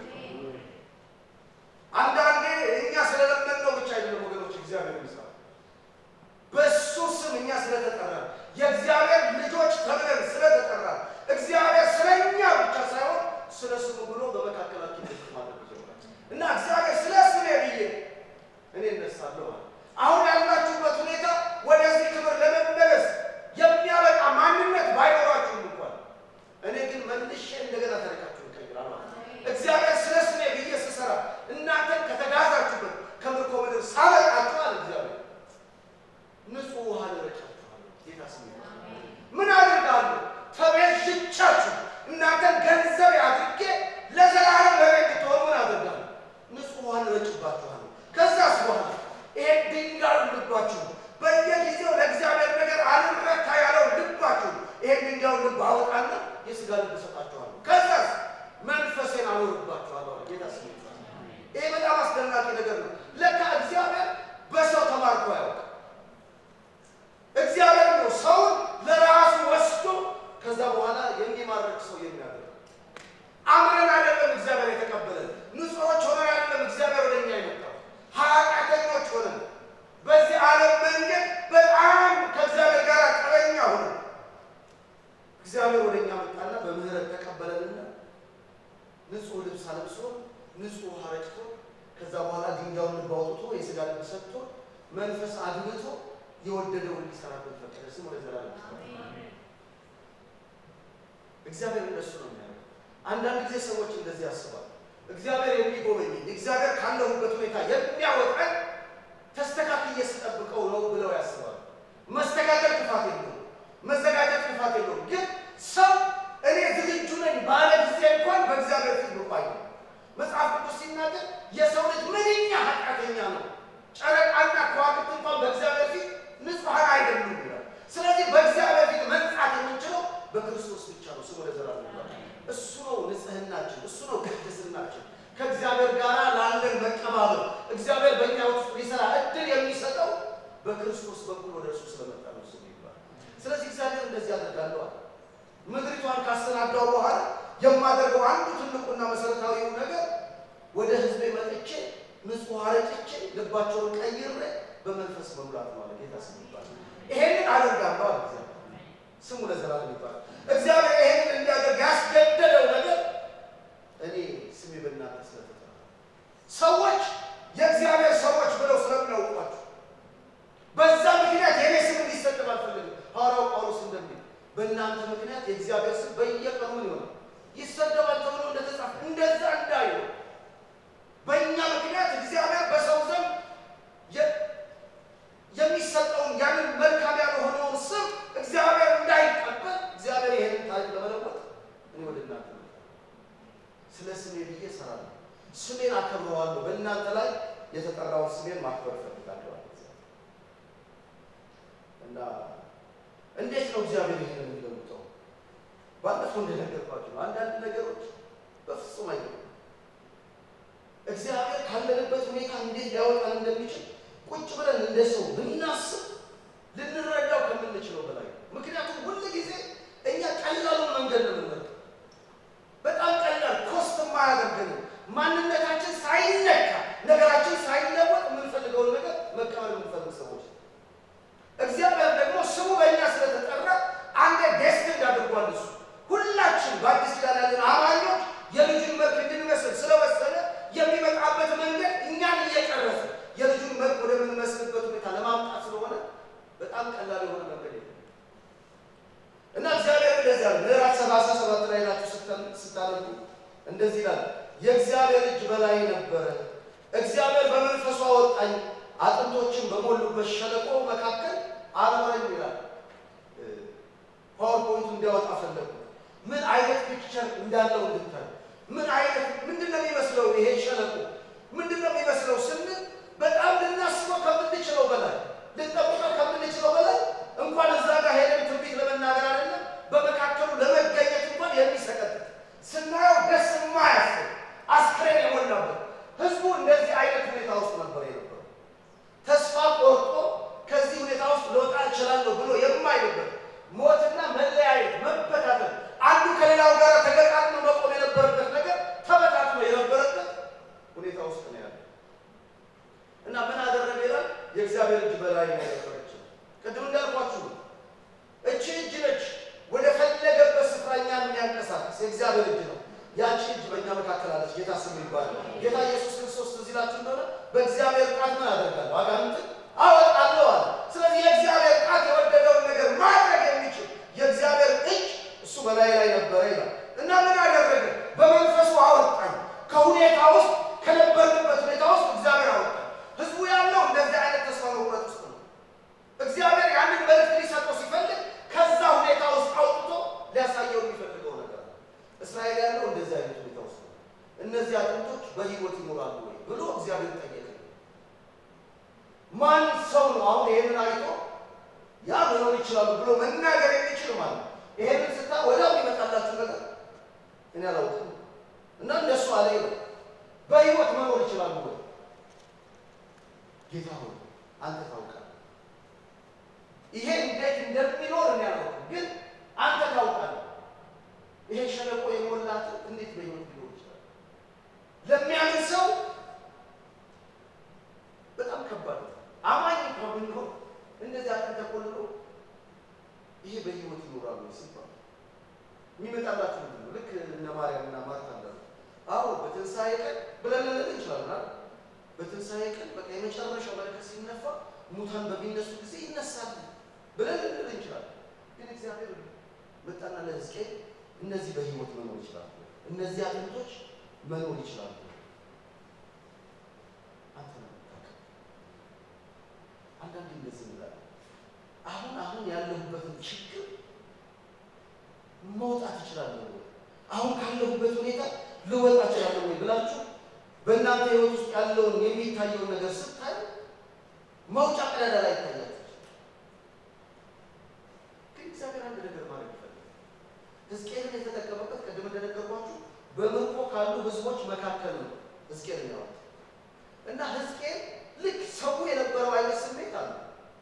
አንዳንዴ እኛ ስለለመድነው ብቻ አይደለም ወገኖች፣ እግዚአብሔር ይመስላል በእሱ ስም እኛ ስለተጠራ የእግዚአብሔር ልጆች ተብለን ስለተጠራ እግዚአብሔር ስለ እኛ ብቻ ሳይሆን ስለ ስሙ ብሎ በመካከላችን ድርቅ ማድረግ ይጀምራል እና እግዚአብሔር ስለ ስሜ ብዬ እኔ እነሳለሁ አለ። አሁን ያላችሁበት ሁኔታ ወደዚህ ክብር ለመመለስ የሚያበቃ ማንነት ባይኖራችሁም እንኳን እኔ ግን መልሼ እንደገና ታሪካችሁን እቀይራለሁ ማለት ነው። እግዚአብሔር ስለ ስሜ ብዬ ስሰራ እናንተን ከተጋዛችሁበት ከምርኮ ምድር ሳበቃችሁ አለ እግዚአብሔር ንጹሕ ውሃ ልረጫችኋለሁ። ጌታ ስሜ ምን አድርጋለሁ? ተቤዥቻችሁ እናንተን ገንዘብ አድርጌ ለዘላለም ለእኔ እንድትሆኑ ምን አደርጋለሁ? ንጹሕ ውሃ ልረጭባችኋለሁ። ከዛስ በኋላ ይሄን ድንጋይ ልባችሁ በየጊዜው ለእግዚአብሔር ነገር አልረታ ያለው ልባችሁ ይሄን ድንጋዩን ልብ አወጣና የሥጋ ልብ እሰጣችኋለሁ። ከዛስ መንፈሴን አኖርባችኋለሁ አለ ጌታ ስሜ። ይሄ በጣም አስደናቂ ነገር ነው። ለካ እግዚአብሔር በሰው ተማርኮ አያውቅም። እግዚአብሔር ነው ሰውን ለራሱ ወስዶ ከዛ በኋላ የሚማርክ ሰው የሚያደርግ አምረን አይደለም እግዚአብሔር የተቀበለን ንጹሖች ሆነን አይደለም እግዚአብሔር ወደ እኛ የመጣው ኃጢአተኞች ሆነን በዚህ ዓለም መንገድ በጣም ከእግዚአብሔር ጋር ቀበኛ ሆነን እግዚአብሔር ወደ እኛ መጣና በምህረት ተቀበለንና ንጹሕ ልብስ አለብሶ ንጹሕ ውሃ ረጭቶ ከዛ በኋላ ድንጋዩን ልብ አውጥቶ የሥጋ ልብ ሰጥቶ መንፈስ አድምቶ የወደደውን ሊሰራበት ፈቀደ። ስም ወደ ዘላለም እግዚአብሔር እንደሱ ነው የሚያደርገው። አንዳንድ ጊዜ ሰዎች እንደዚህ ያስባሉ። እግዚአብሔር የሚጎበኘኝ እግዚአብሔር ካለሁበት ሁኔታ የሚያወጣኝ ተስተካክዬ ስጠብቀው ነው ብለው ያስባሉ። መስተካከል ክፋት የለውም፣ መዘጋጀት ክፋት የለውም። ግን ሰው እኔ ዝግጁ ነኝ ባለ ጊዜ እንኳን በእግዚአብሔር ፊት ብቋይ መጽሐፍ ቅዱስ ሲናገር የሰው ልጅ ምንኛ ኃጢአተኛ ነው፣ ጨረቃና ከዋክብት እንኳን በእግዚአብሔር ፊት ንጹሐን አይደሉም ይላል። ስለዚህ በእግዚአብሔር ፊት መንጻት የምንችለው በክርስቶስ ብቻ ነው። ስሙ ለዘላለም ይባላል። እሱ ነው ንጽህናችን፣ እሱ ነው ቅድስናችን። ከእግዚአብሔር ጋር ላለን መቀባበል እግዚአብሔር በእኛ ውስጥ ሊሰራ እድል የሚሰጠው በክርስቶስ በኩል ወደ እርሱ ስለመጣ ነው። ስሙ ይባላል። ስለዚህ እግዚአብሔር እንደዚህ ያደርጋለዋል። ምድሪቷን ካሰናዳው በኋላ የማደርገው አንዱ ትልቁና መሰረታዊው ነገር ወደ ሕዝቤ መጥቼ ንጹሕ አረጭቼ ልባቸውን ቀይሬ በመንፈስ መሙላት ነው አለ ጌታ ስሙ ይባላል። ይሄንን አደርጋለሁ አለ እግዚአብሔር። ስሙ ለዘላለም ይባላል። እግዚአብሔር ይሄንን እንዲያደርግ ያስገደደው ነገር እኔ ስሜ በእናንተ ስለተጠራ ሰዎች የእግዚአብሔር ሰዎች ብለው ስለሚያውቋቸው በዛ ምክንያት የኔ ስም እንዲሰደብ አልፈልግም። ሐዋርያው ጳውሎስ እንደሚል በእናንተ ምክንያት የእግዚአብሔር ስም በየቀኑ ምን ይሆናል ይሰደባል ተብሎ እንደተጻፈ እንደዛ እንዳይሆን በእኛ ምክንያት እግዚአብሔር በሰው ዘንድ የሚሰጠውን ያንን መልካም ያልሆነውን ስም እግዚአብሔር እንዳይቀበል እግዚአብሔር ይሄንን ታሪክ እና እንዴት ነው እግዚአብሔር ይህንን የሚለውጠው? ባለፈው እንደነገርኳቸው ነው። አንዳንድ ነገሮች በፍጹም አይደለም። እግዚአብሔር ካለንበት ሁኔታ እንዴት ሊያወጣን እንደሚችል ቁጭ ብለን እንደ ሰው ብናስብ ልንረዳው ከምንችለው በላይ ነው። ምክንያቱም ሁል ጊዜ እኛ ቀላሉን መንገድ ነው የምንመርጠው። በጣም ቀላል ኮስት የማያደርገንም ማንነታችን ሳይነካ ነገራችን ሳይለወጥ የምንፈልገውን ነገር መቀበል የምንፈልግ ሰዎች ነው። እግዚአብሔር ደግሞ ስሙ በእኛ ስለተጠራ አንድ ዴስቲንድ አድርጓል። እሱ ሁላችን በአዲስ ኪዳን ያለን አማኞች የልጁን መልክ እንድንመስል ስለወሰነ የሚመጣበት መንገድ እኛን እየቀረጸ የልጁን መልክ ወደምንመስልበት ሁኔታ ለማምጣት ስለሆነ በጣም ቀላል የሆነ መንገድ የለም እና እግዚአብሔር እንደዚህ ያለ ምዕራፍ ሰላሳ ሰባት ላይ ናችሁ ስታነቡ እንደዚህ ይላል፣ የእግዚአብሔር እጅ በላይ ነበረ፣ እግዚአብሔር በመንፈሱ አወጣኝ፣ አጥንቶችን በሞሉበት ሸለቆ መካከል አኖረኝ ይላል። ፓወርፖይንቱ እንዲያወጣ ፈለጉ። ምን አይነት ፒክቸር እንዳለው እንድታይ ምን አይነት ምንድን ነው የሚመስለው ይሄ ሸለቆ ምንድን ነው የሚመስለው ስንል በጣም ልናስበው ከምንችለው በላይ ልንጠብቀው ከምንችለው በላይ እንኳን እዛ ጋር ሄደን ትንቢት ለመናገር አይደለም በመካከሉ ለመገኘት እንኳን የሚሰቀጥጥ ስናየው ደስ የማያስብ አስክሬን የሞላበት ህዝቡ እንደዚህ አይነት ሁኔታ ውስጥ ነበር የነበረው። ተስፋ ቆርጦ ከዚህ ሁኔታ ውስጥ ልወጣ እችላለሁ ብሎ የማይልበት ሞትና መለያየት፣ መበታተን አንዱ ከሌላው ጋር ተገጣጥሞ መቆም የነበረበት ነገር ተበታትኖ የነበረበት ሁኔታ ውስጥ ነው ያለው እና ምን አደረገ ይላል የእግዚአብሔር እጅ በላይ ነው የነበረችው። ቅድም እንዳልኳችሁ ነው። እቺ እጅ ነች ወደ ፈለገበት ስፍራ እኛን የሚያንቀሳቀስ የእግዚአብሔር እጅ ነው። ያቺ እጅ በእኛ መካከል አለች። ጌታ ስሙ ይባላል። ጌታ ኢየሱስ ክርስቶስ ትዝ ይላችሁ እንደሆነ በእግዚአብሔር ቃል ምን አደርጋለሁ? አጋንንትን አወጣለሁ አለ። ስለዚህ የእግዚአብሔር ቃል የወደደውን ነገር ማድረግ የሚችል የእግዚአብሔር እጅ እሱ በላይ ላይ ነበረ ይላል እና ምን አደረገ? በመንፈሱ አወጣን። ከሁኔታ ውስጥ ከነበርንበት ሁኔታ ውስጥ እግዚአብሔር አወጣን። ህዝቡ ያለው እንደዚህ አይነት ተስፋ መቁረጥ ውስጥ ነው። እግዚአብሔር ያንን መልእክት ሊሰጠው ሲፈልግ ከዛ ሁኔታ ውስጥ አውጥቶ ሊያሳየው የሚፈልገው ነገር ነው። እስራኤል ያለው እንደዚህ አይነት ሁኔታ ውስጥ ነው። እነዚህ አጥንቶች በሕይወት ይኖራሉ ወይ ብሎ እግዚአብሔር ጠየቀ። ማን ሰው ነው አሁን ይሄንን አይቶ ያ መኖር ይችላሉ ብሎ መናገር የሚችል ማለት ነው? ይሄንን ስታ ወዲያው የሚመጣላችሁ ነገር እኔ አላውቅም እና እንደሱ አለ ነው። በሕይወት መኖር ይችላሉ ወይ? ጌታ ሆይ አንተ ታውቃለህ። ይሄ እንዴት እንደሚኖር እኔ አላውቅም፣ ግን አንተ ታውቃለህ። ይሄ ሸለቆ የሞላት እንዴት በሕይወት ሊኖር ይችላል? ለሚያምን ሰው በጣም ከባድ ነው። አማኝ እንኳን ብንሆን እንደዚህ አጥንት ተቆልሎ ይሄ በሕይወት ይኖራሉ ሲባል የሚመጣላችሁ ምንድን ነው? ልክ እነ ማርያም እና ማርታ እንዳሉ አዎ በትንሣኤ ቀን ብለን ልንል እንችላለን አይደል? በትንሣኤ ቀን በቃ የመጨረሻው መለከት ሲነፋ ሙታን በሚነሱ ጊዜ ይነሳል ብለን ልንል እንችላለን። ግን እግዚአብሔር መጣና ለሕዝቅኤል እነዚህ በሕይወት መኖር ይችላሉ፣ እነዚህ አጥንቶች መኖር ይችላሉ። አንተ ነው የምታውቀው። አንዳንዴ እንደዚህ እንላለን። አሁን አሁን ያለሁበትን ችግር መውጣት እችላለሁ ወይ? አሁን ካለሁበት ሁኔታ ልወጣ እችላለሁ ወይ ብላችሁ በእናንተ ህይወት ውስጥ ያለውን የሚታየውን ነገር ስታዩ መውጫ ቀዳዳ ላይ ይታያል። ግን እግዚአብሔር አንድ ነገር ማድረግ ይፈልጋል። ሕዝቅኤልን የተጠቀመበት ቅድም እንደነገርኳችሁ በምርኮ ካሉ ህዝቦች መካከል ነው ሕዝቅኤልን ያወጣው እና ሕዝቅኤል ልክ ሰው የነበረው አይነት ስሜት አለ።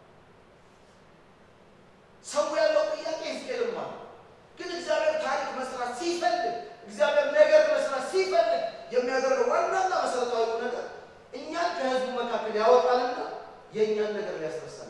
ሰው ያለው ጥያቄ ሕዝቅኤልም አለ። ግን እግዚአብሔር ታሪክ መስራት ሲፈልግ እግዚአብሔር ነገር መስራት ሲፈልግ የሚያደርገው ዋናና መሰረታዊ ነገር እኛን ከህዝቡ መካከል ያወጣልና የእኛን ነገር ሊያስረሳል።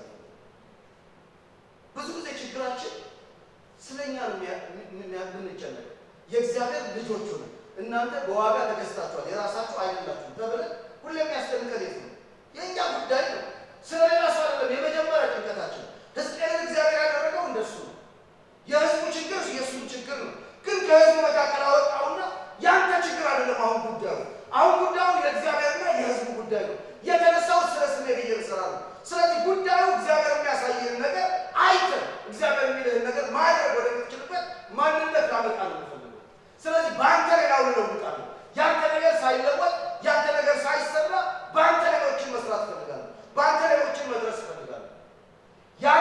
ብዙ ጊዜ ችግራችን ስለ እኛ የምንጨነቅ የእግዚአብሔር ልጆች ሆነ እናንተ በዋጋ ተገዝታችኋል የራሳችሁ አይደላችሁም ተብለን ሁሌ የሚያስደንቀን የት ነው? የእኛ ጉዳይ ነው። ስለ ሌላ ሰው አይደለም። የመጀመሪያ ጭንቀታችን ሕዝቅኤልን እግዚአብሔር ያደረገው እንደሱ ነው። የህዝቡ ችግር የእሱም ችግር ነው። ግን ከህዝቡ መካከል አወጣውና ያንተ ችግር አይደለም አሁን ጉዳዩ አሁን ጉዳዩ የእግዚአብሔርና የህዝቡ ጉዳይ ነው። የተነሳው ስለ ስሜ ብዬ ልሰራ ነው። ስለዚህ ጉዳዩ እግዚአብሔር የሚያሳይህን ነገር አይተን እግዚአብሔር የሚልህን ነገር ማድረግ ወደምትችልበት ማንነት ላመጣ ነው የምፈልገው። ስለዚህ በአንተ ሌላውን እለውጣለሁ። ያንተ ነገር ሳይለወጥ ያንተ ነገር ሳይሰራ በአንተ ሌሎችን መስራት እፈልጋለሁ። በአንተ ሌሎችን መድረስ እፈልጋለሁ። ያ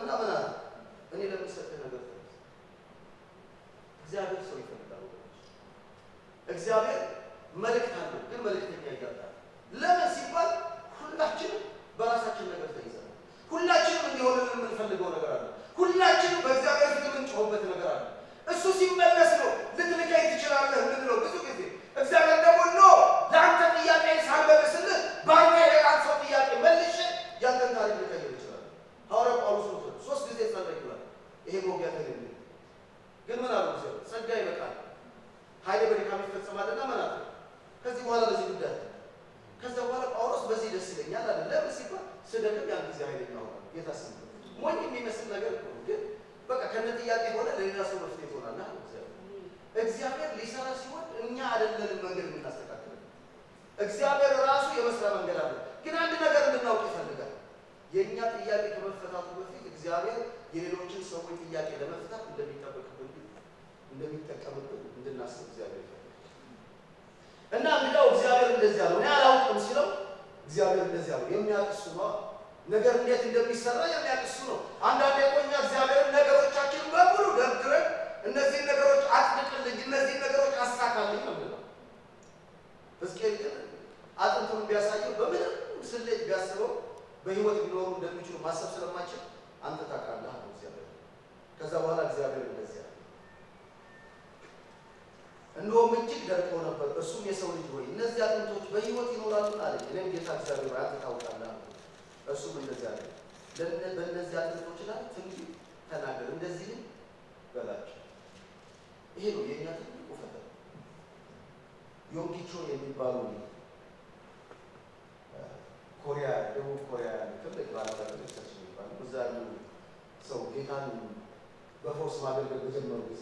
አለና ምን አለ? እኔ ለምሰጥህ ነገር ተነስ። እግዚአብሔር ሰው ይፈልጋል ወገኖች። እግዚአብሔር መልእክት አለው፣ ግን መልእክተኛ ይጋጣል። ለምን ሲባል ሁላችንም በራሳችን ነገር ተይዘናል። ሁላችንም እንዲሆንልን የምንፈልገው ነገር አለ። ሁላችንም በእግዚአብሔር ፊት የምንጮህበት ነገር አለ። እሱ ሲመለስ ነው ልትልከኝ ትችላለህ የምንለው ብዙ ጊዜ። እግዚአብሔር ደግሞ ኖ ለአንተ ጥያቄ ሳልመልስልህ በአንተ የሌላን ሰው ጥያቄ መልሼ ያንተን ታሪክ ልቀይር ይችላል። ሐዋርያው ጳውሎስ ነው ሶስት ጊዜ ጸለይ ይላል። ይሄ መውጊያ ተገኘ። ግን ምን አሉ? እግዚአብሔር ጸጋ ይበቃል፣ ኃይሌ በድካም ይፈጸማልና ምን አለ? ከዚህ በኋላ በዚህ ጉዳይ ከዛ በኋላ ጳውሎስ በዚህ ደስ ይለኛል አለ። ለምን ሲባል ስደክም ያን ጊዜ ኃይለኛ ሆነ። ጌታ ስም ሞኝ የሚመስል ነገር እኮ ነው፣ ግን በቃ ከነ ጥያቄ ሆነ ለሌላ ሰው መፍትሄ ትሆናል። እግዚአብሔር እግዚአብሔር ሊሰራ ሲሆን እኛ አይደለንም መንገድ የምናስተካክለው። እግዚአብሔር ራሱ የመስሪያ መንገድ አለ። ግን አንድ ነገር እንድናውቅ ይፈልጋል። የእኛ ጥያቄ ከመፈታቱ በፊት እግዚአብሔር የሌሎችን ሰዎች ጥያቄ ለመፍታት እንደሚጠበቅብን እንደሚጠቀምብን እንድናስብ እግዚአብሔር ይፈልጋል። እና እንግዲያው እግዚአብሔር እንደዚህ አለው። እኔ አላውቅም ሲለው እግዚአብሔር እንደዚህ አለው። የሚያውቅ እሱ ነው። ነገር እንዴት እንደሚሰራ የሚያውቅ እሱ ነው። አንዳንዴ እኮ እኛ እግዚአብሔርን ነገሮቻችንን በሙሉ ደርድረን እነዚህን ነገሮች አጥብቅልኝ፣ እነዚህን ነገሮች አሳካልኝ ነው የምንለው። ሕዝቅኤል ግን አጥንቱን ቢያሳየው በምንም ስሌት ቢያስበው በህይወት ሊኖሩ እንደሚችሉ ማሰብ ስለማችል አንተ ታውቃለህ አለው እግዚአብሔር። ከዛ በኋላ እግዚአብሔር እንደዚህ አለ እንደውም እጅግ ደርቀው ነበር። እሱም የሰው ልጅ ሆይ እነዚህ አጥንቶች በህይወት ይኖራሉ አለኝ። እኔም ጌታ እግዚአብሔር ሆይ አንተ ታውቃለህ አልኩት። እሱም እንደዚህ አለ፣ በእነዚህ አጥንቶች ላይ ትንቢት ተናገር፣ እንደዚህም በላቸው። ይሄ ነው የእኛ ትልቁ ፈተና። ዮንጊቾ የሚባሉ ኮሪያ፣ ደቡብ ኮሪያ ትልቅ ባለሀብት ቸርች የሚባሉ እዛ ያሉ ሰው ጌታን በፈውስ ማገልገል በጀመሩ ጊዜ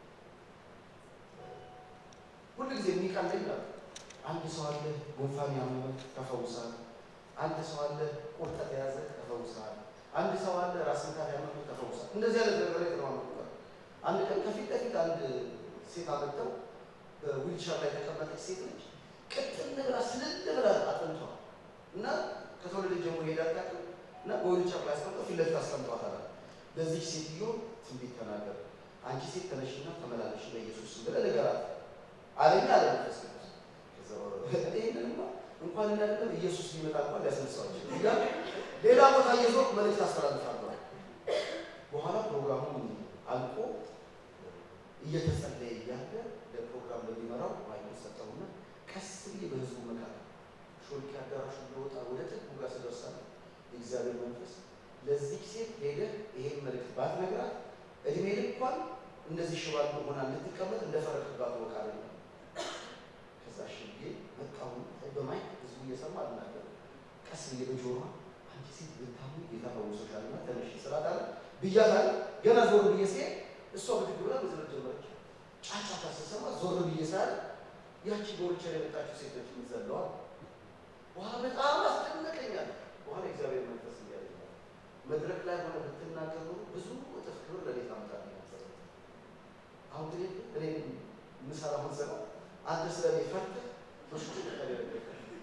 ሁሉ ጊዜ የሚቀለኝ ነው። አንድ ሰው አለ ጉንፋን ያመመ ተፈውሳል። አንድ ሰው አለ ቁርጠት የያዘ ተፈውሳል። አንድ ሰው አለ ራስ ምታት ያመመ ተፈውሳል። እንደዚህ አይነት ነገር ላይ ተማመቁታል። አንድ ቀን ከፊት ለፊት አንድ ሴት አመጣው በዊልቸር ላይ የተቀመጠች ሴት ነች። ቅጥል ብላ ስልል ብላ አጥንቷል እና ከተወለደ ጀምሮ ሄዳ አታውቅም እና በዊልቸር ላይ አስቀምጠው ፊት ለፊት አስቀምጧታል። ለዚች ሴትዮ ትንቢት ተናገር፣ አንቺ ሴት ተነሽና ተመላለሽ በኢየሱስ ስም ብለህ ንገራት አለኛ አለ መንፈስ ቅዱስ። ይህንንማ እንኳን እንዳለም ኢየሱስ ሊመጣ እንኳን ሊያስነሳዋቸው እያሉ ሌላ ቦታ እየዞርኩ መልእክት አስተላልፋለሁ። በኋላ ፕሮግራሙ አልቆ እየተጸለየ እያለ ለፕሮግራም ለሚመራው ማይክ ሰጠውና ቀስ ብዬ በህዝቡ መካከል ሾልኪ አዳራሹ እንደወጣ ወደ ጥቅሙ ጋር ስደርሳለ የእግዚአብሔር መንፈስ ለዚህ ሴት ሄደህ ይሄን መልእክት ባትነግራት እድሜ ልኳን እንደዚህ ሽባ ሆና እንድትቀመጥ እንደፈረድክባት ወቃለ ነው። ከዛ ሽጌ መጣሁ በማይክ ህዝቡ እየሰማ አልናገር ቀስ ብዬ በጆሮዋ አንቺ ሴት ብታሙ ጌታ ፈውሶሻል እና ተነሽ ስላት አለ ብያታል። ገና ዞር ብዬ ሲሄድ እሷ ብድግ ብላ መዝለል ጀመረች። ጫጫታ ስሰማ ዞር ብዬ ሳል ያቺ በወልቸር የመጣችው ሴቶች ይዘለዋል። በኋላ በጣም አስደነቀኛል። በኋላ እግዚአብሔር መንፈስ እያለ መድረክ ላይ ሆነ ብትናገሩ ብዙ እጥፍ ክብር ለኔ ታመጣልኝ ነበር። አሁን ግን እኔ የምሰራውን ስራ አንተ ስለ እኔ ፈርተህ በሱ ያደረገ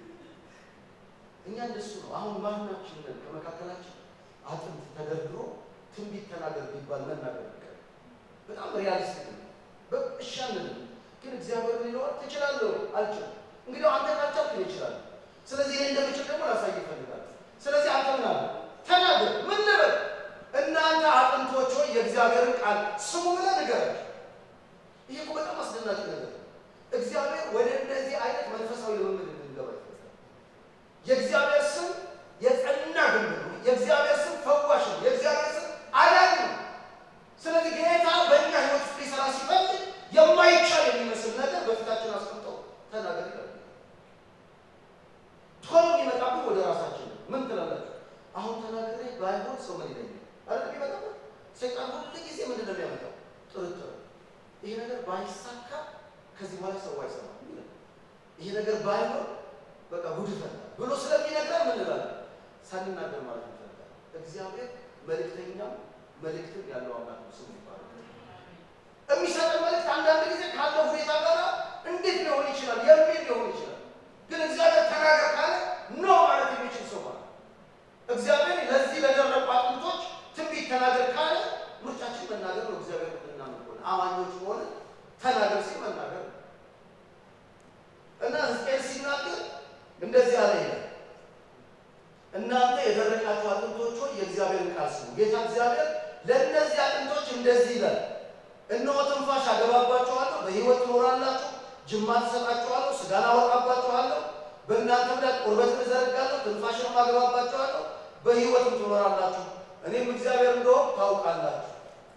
እኛ እንደሱ ነው። አሁን ማናችንን ከመካከላችን አጥንት ተደርድሮ ትንቢት ተናገር ቢባል መናገር ይቀር በጣም ሪያሊስቲክ ነው። በእሻንን ግን እግዚአብሔር ሊለዋል ትችላለህ አልችልም። እንግዲህ አንተ ካልቻልክ እኔ እችላለሁ። ስለዚህ እኔ እንደምችል ደግሞ ላሳይ ይፈልጋል። ስለዚህ አንተ ምን አለ ተናገር። ምን ልበል? እናንተ አጥንቶች ሆይ የእግዚአብሔርን ቃል ስሙ ብለህ ንገራቸው። ይሄ እኮ በጣም አስደናቂ ነገር ነው። እግዚአብሔር ወደ እንደዚህ አይነት መንፈሳዊ ልምምድ እንድንገባ ይፈልጋል። የእግዚአብሔር ስም የጸና ግንብ ነው። የእግዚአብሔር ስም ፈዋሽ ነው። የእግዚአብሔር ስም አዳኝ ነው። ስለዚህ ጌታ በእኛ ህይወት ውስጥ ሊሰራ ሲፈልግ የማይቻል የሚመስል ነገር በፊታችን አስቀምጠው ተናገር ይላል። ቶሎ የሚመጣብን ወደ ራሳችን ነው። ምን ትላላችሁ? አሁን ተናግሬ ባይሆን ሰው ምን ይለኛል? አይደል የሚመጣበት ሰይጣን ሁሉ ጊዜ ምንድን ነው የሚያመጣው? ጥርጥር። ይሄ ነገር ባይሳካ ከዚህ በኋላ ሰው አይሰማም ይላል። ይሄ ነገር ባይሆን በቃ ጉድ ፈላ ብሎ ስለሚነግረን ምን እንላለን? ሳንናገር ማለት እንፈልጋለን። እግዚአብሔር መልእክተኛም መልእክትም ያለው አምላክ ነው። ስሙ ይባላል። የሚሰጠን መልእክት አንዳንድ ጊዜ ካለው ሁኔታ ጋር እንዴት ሊሆን ይችላል የሚል ሊሆን ይችላል። ግን እግዚአብሔር ተናገር ካለ ኖ ማለት የሚችል ሰው ማለት እግዚአብሔር ለዚህ ለደረቁ አጥንቶች ትንቢት ትንቢት ተናገር ካለ ምርጫችን መናገር ነው። እግዚአብሔር ምናምን ከሆነ አማኞች ከሆነ ተናገር ሲል መናገር ነው እና ሕዝቅኤል ሲናገር እንደዚህ አለ ይላል እናንተ የደረቃችሁ አጥንቶች ሆይ የእግዚአብሔርን ቃል ስሙ። ጌታ እግዚአብሔር ለእነዚህ አጥንቶች እንደዚህ ይላል፣ እነሆ ትንፋሽ አገባባችኋለሁ፣ በሕይወት ትኖራላችሁ፣ ጅማት እሰጣችኋለሁ፣ ሥጋን አወጣባችኋለሁ፣ በእናንተም ላይ ቁርበትን እዘረጋለሁ፣ ትንፋሽንም አገባባችኋለሁ፣ በሕይወትም ትኖራላችሁ፣ እኔም እግዚአብሔር እንደሆንኩ ታውቃላችሁ።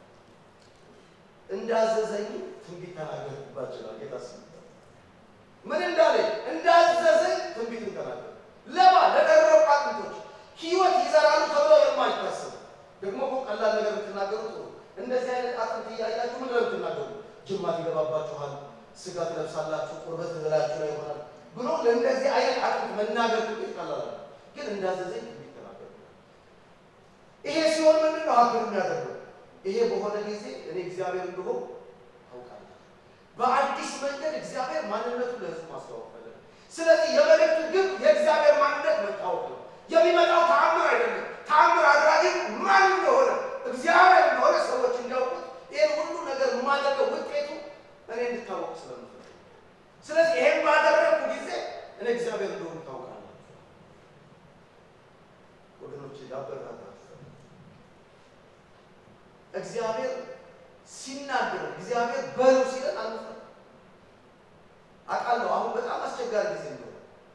እንዳዘዘኝ ትንቢት ተናገርኩባችኋል። ጌታ ስም ምን እንዳለ እንዳዘዘኝ ትንቢትን ተናገር ለማ ለደረቁ አጥንቶች ሕይወት ይዘራሉ ተብሎ የማይታሰቡ ደግሞ እኮ ቀላል ነገር ብትናገሩ ጥሩ። እንደዚህ አይነት አጥንት እያያችሁ ምን ብትናገሩ ጅማት ይገባባችኋል፣ ሥጋ ትለብሳላችሁ፣ ቁርበት እላችሁ ላይ ይሆናል ብሎ ለእንደዚህ አይነት አጥንት መናገር ትንቢት ቀላል ነው። ግን እንዳዘዘኝ ትንቢት ተናገሩ። ይሄ ሲሆን ምንድን ነው ሀገር የሚያደርገው? ይሄ በሆነ ጊዜ እኔ እግዚአብሔር እንደሆን ታውቃለህ። በአዲስ መንገድ እግዚአብሔር ማንነቱን ለሕዝብ ማስተዋወቅ ፈለገ። ስለዚህ የመልእክቱ ግብ የእግዚአብሔር ማንነት መታወቅ ነው። የሚመጣው ተአምር አይደለም። ተአምር አድራጊ ማን እንደሆነ እግዚአብሔር እንደሆነ ሰዎች እንዲያውቁት ይህን ሁሉ ነገር የማደርገው ውጤቱ እኔ እንድታወቅ ስለምፈልግ፣ ስለዚህ ይሄን ባደረግኩ ጊዜ እኔ እግዚአብሔር እንደሆነ ታውቃለህ። ወገኖች ላበረታታችሁ እግዚአብሔር ሲናገር እግዚአብሔር በሉ ሲለን አንፈ አውቃለሁ አሁን በጣም አስቸጋሪ ጊዜ ነው።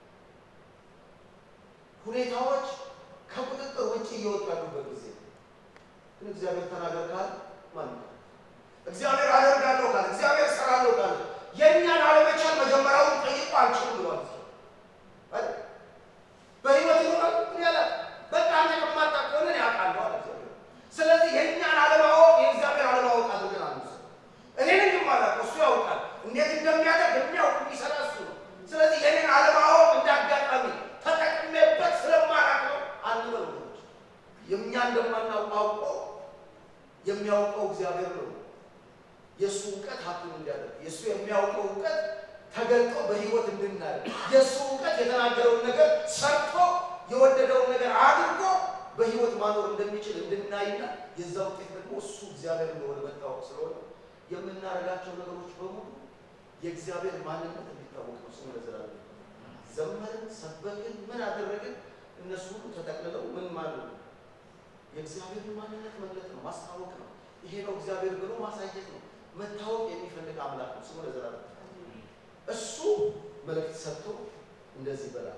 ሁኔታዎች ከቁጥጥር ውጭ እየወጡ ያሉበት ጊዜ ግን እግዚአብሔር ተናገር ካለ ማን እግዚአብሔር አደርጋለሁ ካለ እግዚአብሔር እሰራለሁ ካለ የእኛን አለመቻል መጀመሪያውን ጠይቆ አልችልም ብሏል። በህይወት ይኖራል ምን ያለ በቃ አንተ ከማታውቅ ከሆነ እኔ አውቃለሁ አለ እግዚአብሔር። ስለዚህ የእኛን አለማወቅ የእግዚአብሔር አለማወቅ አድርገን አንውሰድ። እኔ ነኝ የማላውቀው እሱ ያውቃል። እንዴት እንደሚያደርግ የሚያውቅ የሚሰራ እሱ ነው። ስለዚህ የኔን አለማወቅ እንዳጋጣሚ ተጠቅሜበት ስለማላውቅ ነው አንበል። ወገኖች የእኛ እንደማናውቅ አውቆ የሚያውቀው እግዚአብሔር ነው። የእሱ እውቀት ሀብቱን እንዲያደርግ የእሱ የሚያውቀው እውቀት ተገልጦ በህይወት እንድናይ የእሱ እውቀት የተናገረውን ነገር ሰርቶ የወደደውን ነገር አድርጎ በህይወት ማኖር እንደሚችል እንድናይና የዛ ውጤት ደግሞ እሱ እግዚአብሔር እንደሆነ መታወቅ ስለሆነ የምናደርጋቸው ነገሮች በሙሉ የእግዚአብሔር ማንነት እንዲታወቅ ነው። ስሙ ለዘላለም ዘመርን፣ ሰበክን፣ ምን አደረግን፣ እነሱ ሁሉ ተጠቅልለው ምን ማለት ነው? የእግዚአብሔርን ማንነት መግለጥ ነው፣ ማስታወቅ ነው። ይሄ ነው እግዚአብሔር ብሎ ማሳየት ነው። መታወቅ የሚፈልግ አምላክ ነው። ስሙ ለዘላለም እሱ መልእክት ሰጥቶ እንደዚህ ይበላል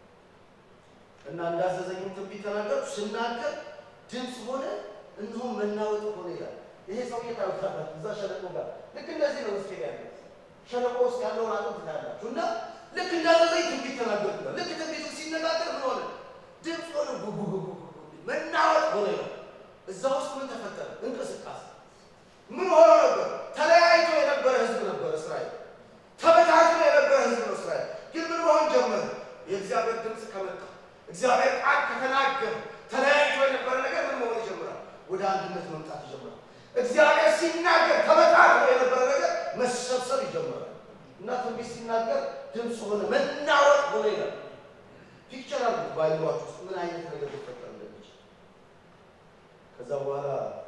እና እንዳዘዘኝም ትንቢት ተናገርኩ። ስናገር ድምፅ ሆነ፣ እንዲሁም መናወጥ ሆነ ይላል። ይሄ ሰውዬ ታዩታላችሁ እዛ ሸለቆ ጋር ልክ እንደዚህ ነው ውስጥ ያለ ሸለቆ ውስጥ ያለውን አጥንት ታያላችሁ። እና ልክ እንዳዘዘኝ ትንቢት ተናገርኩ። ልክ ትንቢቱ ሲነጋገር ምን ሆነ? ድምፅ ሆነ፣ ጉጉጉጉ መናወጥ ሆነ ይላል። እዛ ውስጥ ምን ተፈጠረ? እንቅስቃሴ ምን ሆኖ ነበር? ተለያይቶ የነበረ ህዝብ ነበር እስራኤል። ተበታትኖ የነበረ ህዝብ ነው እስራኤል። ግን ምን መሆን ጀመረ? የእግዚአብሔር ድምፅ ከመጣ እግዚአብሔር ቃል ከተናገረ ተለያይቶ የነበረ ነገር ምን መሆን ይጀምራል? ወደ አንድነት መምጣት ይጀምራል። እግዚአብሔር ሲናገር ተበታትኖ የነበረ ነገር መሰብሰብ ይጀምራል እና ትንቢት ሲናገር ድምፅ ሆነ፣ መናወጥ ሆነ ይላል። ፒክቸር አሉት በአይምሯችሁ ውስጥ ምን አይነት ነገር ሊፈጠር እንደሚችል ከዛ በኋላ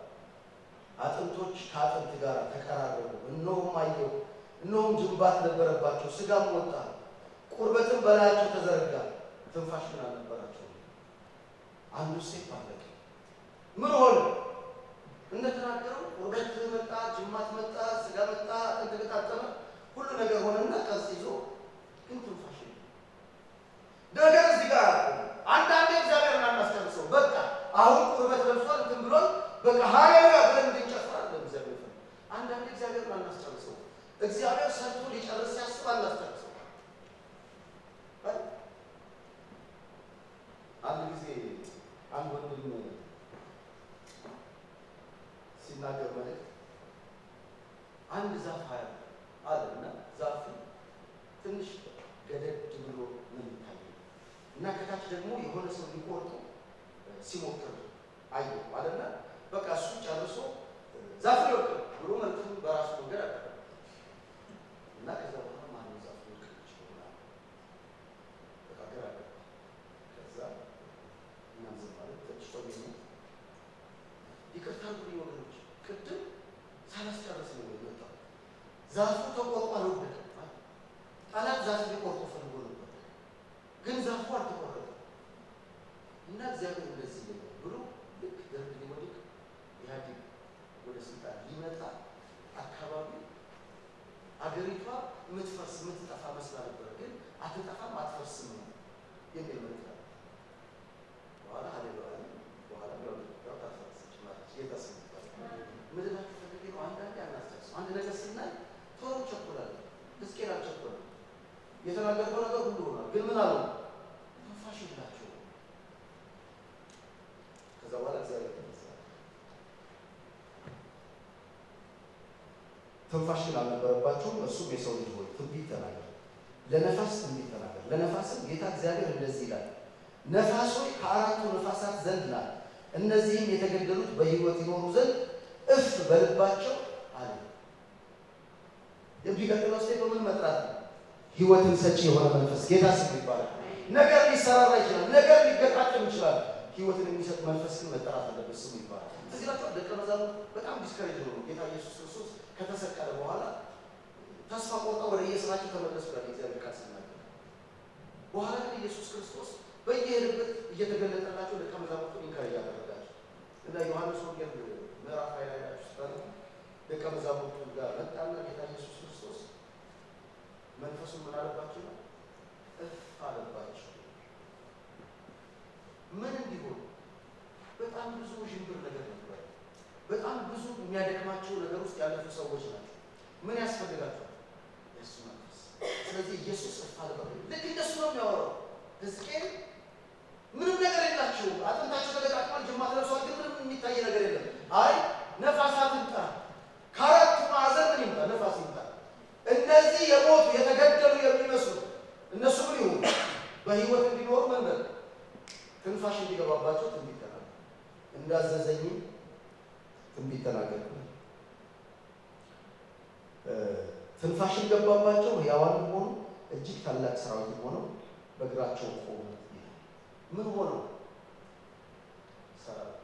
አጥንቶች ከአጥንት ጋር ተቀራረቡ። እነሆም አየሁ፣ እነሆም ጅንባት ነበረባቸው፣ ስጋም ወጣ፣ ቁርበትም በላያቸው ተዘረጋ፣ ትንፋሽ ግን አልነበራቸው። አንዱ ሴት አለቀ። ምን ሆነ? እንደተናገረው ቁርበት መጣ፣ ጅማት መጣ፣ ስጋ መጣ፣ አጥንት ገጣጠመ፣ ሁሉ ነገር ሆነና ቀርጽ ይዞ ግን ትንፋሽ ነገር እዚህ ጋር አንዳንዴ እግዚአብሔርን አናስጨርሰው። በቃ አሁን ቁርበት ለብሷል እንትን ብሏል በቃ ሃሌሉያ ብለን እንድንጨፍር አለ እግዚአብሔር። አንዳንዴ እግዚአብሔርን አናስጨርሰው። እግዚአብሔር ሰርቶ ሊጨርስ ሲያስብ አናስጨርሰው። አንድ ጊዜ አንድ ወንድም ሲናገር መልእክት አንድ ዛፍ ሀያ አለ እና ዛፉ ትንሽ ገደድ ብሎ ነው የሚታየው እና ከታች ደግሞ የሆነ ሰው ሊቆርጡ ሲሞክር አየሁ አለና በቃ እሱ ጨርሶ ዛፉ ይወቅ ብሎ መልዕክቱን በራሱ መንገድ አቀረበ እና ከዛ በኋላ ማነው ዛፉ ይወቅ ይችላል በቃ ግራ ገባ። ከዛ እናም ዝም ማለት ተጭቶ ሚ ዛፉ ተቆርጦ አልወደቀም። ጠላት ዛፍ ሊቆርጦ ፈልጎ ነበር፣ ግን ዛፉ አልተቆረጠም። እና እግዚአብሔር እንደዚህ ይላል ብሎ ልክ ደርግ ሊወድቅ ኢህአዴግ ወደ ስልጣን ሊመጣ አካባቢ አገሪቷ የምትፈርስ የምትጠፋ መስላ ነበር፣ ግን አትጠፋም አትፈርስም ነው የሚል መልክ አለ። በኋላ ሀሌሉያ በኋላ ያው ያው ታፈርሰች ማለት ጌታ ምድር ፈልጌ ነው። አንዳንዴ አናስታውስም። አንድ ነገር ስናይ ቶሎ ቸኮላለን። ሕዝቅኤል አልቸኮለም። የተናገርከው ነገር ሁሉ ሆኗል፣ ግን ምን አለው? ትንፋሽ የላቸው። ከዛ በኋላ እግዚአብሔር ተነሳ። ትንፋሽ ግን አልነበረባቸውም። እርሱም የሰው ልጅ ሆይ ትንቢት ተናገር፣ ለነፋስ ትንቢት ተናገር። ለነፋስም ጌታ እግዚአብሔር እንደዚህ ይላል፣ ነፋስ ሆይ ከአራቱ ነፋሳት ዘንድ ና፣ እነዚህም የተገደሉት በሕይወት ይኖሩ ዘንድ እፍ በልባቸው አለ። የሚቀጥለው ስቴ በምን መጥራት ነው? ህይወትን ሰጪ የሆነ መንፈስ ጌታ ስም ይባላል። ነገር ሊሰራራ ይችላል። ነገር ሊገጣጠም ይችላል። ህይወትን የሚሰጥ መንፈስ ግን መጠራት አለበት። ስሙ ይባላል። እዚህ ላይ ደቀ መዛሙርት በጣም ዲስከሬጅ ሆኑ። ጌታ ኢየሱስ ክርስቶስ ከተሰቀለ በኋላ ተስፋ ቆርጠው ወደ የስራቸው ተመለሱ ይላል እግዚአብሔር ቃል ሲናገር። በኋላ ግን ኢየሱስ ክርስቶስ በየሄደበት እየተገለጠላቸው ደቀ መዛሙርቱን ኢንካሬጅ ያደረጋቸው እና ዮሐንስ ወንጌል ምዕራፍ ላይ ላይ ናቸው ስታለ ደቀ መዛሙርቱ ጋር መጣና ጌታ ኢየሱስ ክርስቶስ መንፈሱን ምን አለባቸው ነው እፍ አለባቸው። ምን እንዲሆን በጣም ብዙ ውዥንብር ነገር ነበር። በጣም ብዙ የሚያደክማቸው ነገር ውስጥ ያለፉ ሰዎች ናቸው። ምን ያስፈልጋቸዋል? የእሱ መንፈስ። ስለዚህ ኢየሱስ እፍ አለባቸው። ልክ እንደሱ ነው የሚያወራው ሕዝቅኤል ምንም ነገር የላቸውም። አጥንታቸው ተገጣጥሟል፣ ጅማት ለብሰዋል፣ ግን ምንም የሚታይ ነገር የለም። አይ ነፋሳት ይምጣ፣ ከአራቱ ማዕዘን ምን ይምጣ? ነፋስ ይምጣ። እነዚህ የሞቱ የተገደሉ የሚመስሉ እነሱ ምን ይሁኑ? በህይወት እንዲኖሩ መንገድ ትንፋሽ እንዲገባባቸው ትንቢት ተናገር፣ እንዳዘዘኝም ትንቢት ተናገርኩ። ትንፋሽን ገባባቸው፣ ሕያዋንም ሆኑ፣ እጅግ ታላቅ ሰራዊትም ሆነው በእግራቸው ቆሙ። ምን ሆነው ሰራዊት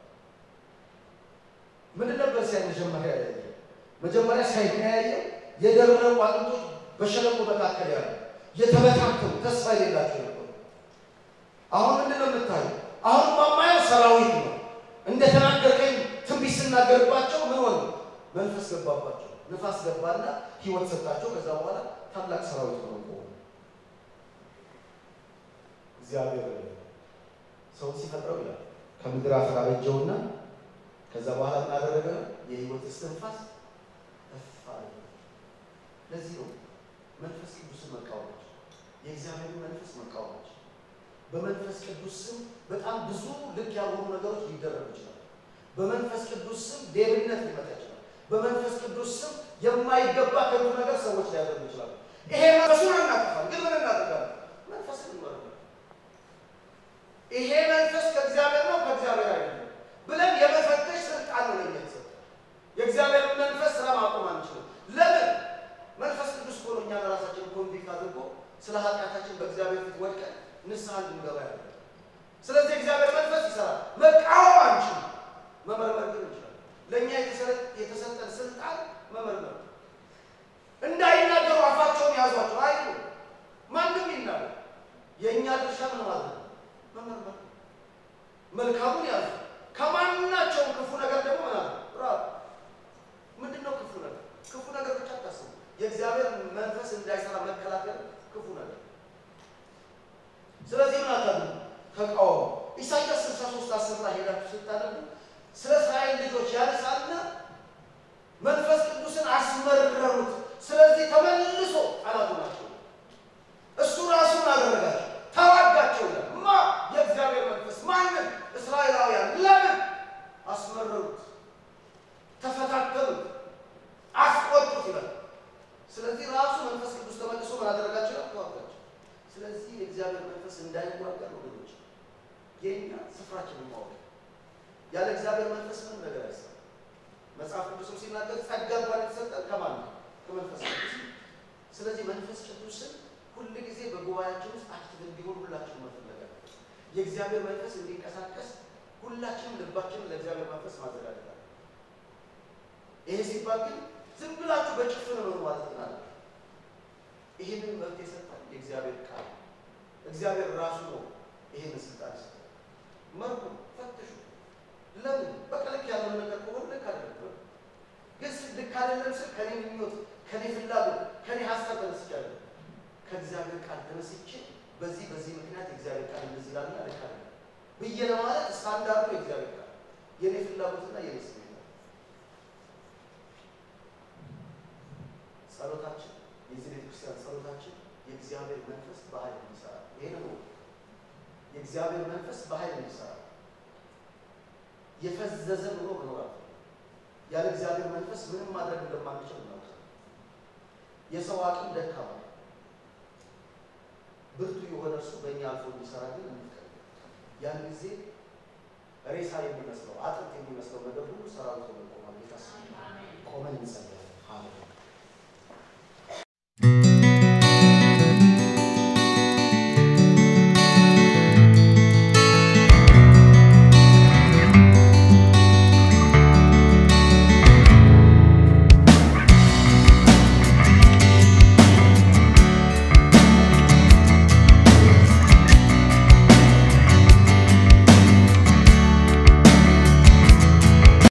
ምን ነበር ሲያይ መጀመሪያ ያየ መጀመሪያ ሳይተያየው የደረቁ አጥንቶች በሸለቆ መካከል ያሉ የተበታተኑ ተስፋ የሌላቸው ነበሩ። አሁን ምንድን ነው የምታየው? አሁን ማማየው ሰራዊት ነው። እንደተናገርከኝ ትንቢት ስናገርባቸው ምን ሆነ? መንፈስ ገባባቸው፣ ንፋስ ገባና ህይወት ሰጣቸው። ከዛ በኋላ ታላቅ ሰራዊት ነው ቆሙ። እግዚአብሔር ሰው ሲፈጥረው ይላል ከምድር አፈር አበጀውና ከዛ በኋላ ምን አደረገ? የህይወት እስትንፋስ እፍ አለ። ለዚህ ነው መንፈስ ቅዱስን መቃወማቸው፣ የእግዚአብሔር መንፈስ መቃወማቸው። በመንፈስ ቅዱስ ስም በጣም ብዙ ልክ ያልሆኑ ነገሮች ሊደረጉ ይችላል። በመንፈስ ቅዱስ ስም ሌብነት ሊመጣ ይችላል። በመንፈስ ቅዱስ ስም የማይገባ ከንቱ ነገር ሰዎች ሊያደርጉ ይችላሉ። ይሄ መንፈሱን አናጠፋል፣ ግን ምን እናደርጋለን? መንፈስን እንመርምር። ይሄ መንፈስ ከእግዚአብሔር ነው ከእግዚአብሔር አይደለም ብለን የመፈተሽ ስልጣን ነው ለኛ የተሰጠው። የእግዚአብሔርን መንፈስ ስራ ማቆም አንችልም። ለምን? መንፈስ ቅዱስ እኮ ነው እኛን ራሳችን ኮንቪክት አድርጎ ስለ ኃጢአታችን በእግዚአብሔር ፊት ወድቀን ንስሐ እንድንገባ ያለ። ስለዚህ እግዚአብሔር መንፈስ ይሰራል። መቃወም አንችልም፣ መመርመር ግን እንችላለን። ለእኛ የተሰጠን ስልጣን መመርመር። እንዳይናገሩ አፋቸውን ያዟቸው አይሉ ማንም ይናገር። የእኛ ድርሻ ምን ማለት ነው? መመርመር። መልካሙን ያዙ፣ ከማናቸውም ክፉ ነገር ደግሞ ምን አለ ራብ። ምንድን ነው ክፉ ነገር? ክፉ ነገር ብቻ አታስቡ። የእግዚአብሔር መንፈስ እንዳይሰራ መከላከል ክፉ ነገር ስለዚህ ምን አታድርጉ? ተቃወሙ። ኢሳይያስ 63 አስር ላይ ሄዳችሁ ስታነቡ ስለ እስራኤል ልጆች ያነሳና መንፈስ ቅዱስን አስመረሩት። ስለዚህ ተመልሶ ጠላቱ ናቸው። እሱ ራሱን አደረጋቸው፣ ተዋጋቸው ይላል። ማ የእግዚአብሔር መንፈስ ማንን? እስራኤላውያን። ለምን አስመረሩት? ተፈታተሉት፣ አስቆጡት ይላል። ስለዚህ ራሱ መንፈስ ቅዱስ ተመልሶ ምን አደረጋቸው? ተዋጋቸው። ስለዚህ የእግዚአብሔር መንፈስ እንዳይዋጋ ነው ወገኖች፣ የኛ ስፍራችንን ማወቅ ያለ እግዚአብሔር መንፈስ ምንም ነገር አይሰራም። መጽሐፍ ቅዱስም ሲናገር ጸጋ እንኳን የተሰጠን ከማን ነው? ከመንፈስ ቅዱስ ነው። ስለዚህ መንፈስ ቅዱስን ሁል ጊዜ በጉባኤያችን ውስጥ አክቲቭ እንዲሆን ሁላችንም መፈለግ አለብን። የእግዚአብሔር መንፈስ እንዲንቀሳቀስ ሁላችንም ልባችንን ለእግዚአብሔር መንፈስ ማዘጋጀት አለ። ይሄ ሲባል ግን ዝም ብላችሁ በጭፍን ነው ማለት ናለ። ይህንን መብት የሰጠን የእግዚአብሔር ቃል እግዚአብሔር ራሱ ነው ይህንን ስልጣን የሰጠን። መርኩ ፈትሹ። ለምን በቃ ልክ ያልሆነ ነገር ከሆነ ልክ አይደለም። ግን ልክ አይደለም ስል ከኔ ምኞት፣ ከኔ ፍላጎት፣ ከኔ ሀሳብ ተነስቻለሁ። ከእግዚአብሔር ቃል ተነስቼ በዚህ በዚህ ምክንያት የእግዚአብሔር ቃል እንደዚህ ላልና ልክ አይደለም ብዬ ለማለት ስታንዳርዱ የእግዚአብሔር ቃል የኔ ፍላጎትና የኔ ስሜት ነው። ጸሎታችን የዚህ ቤተክርስቲያን ጸሎታችን የእግዚአብሔር መንፈስ በኃይል እንዲሰራ ይሄ ነው። የእግዚአብሔር መንፈስ በኃይል እንዲሰራ የፈዘዘ ኑሮ መኖራል ያለ እግዚአብሔር መንፈስ ምንም ማድረግ እንደማንችል ነው። የሰው አቅም ደካማ ነው። ብርቱ የሆነ እርሱ በእኛ አልፎ እንዲሰራ ግን እንፍቀድ። ያን ጊዜ ሬሳ የሚመስለው አጥንት የሚመስለው ነገር ሁሉ ሰራዊት ሆኖ ቆማል። ጌታ ቆመን እንጸልያለን።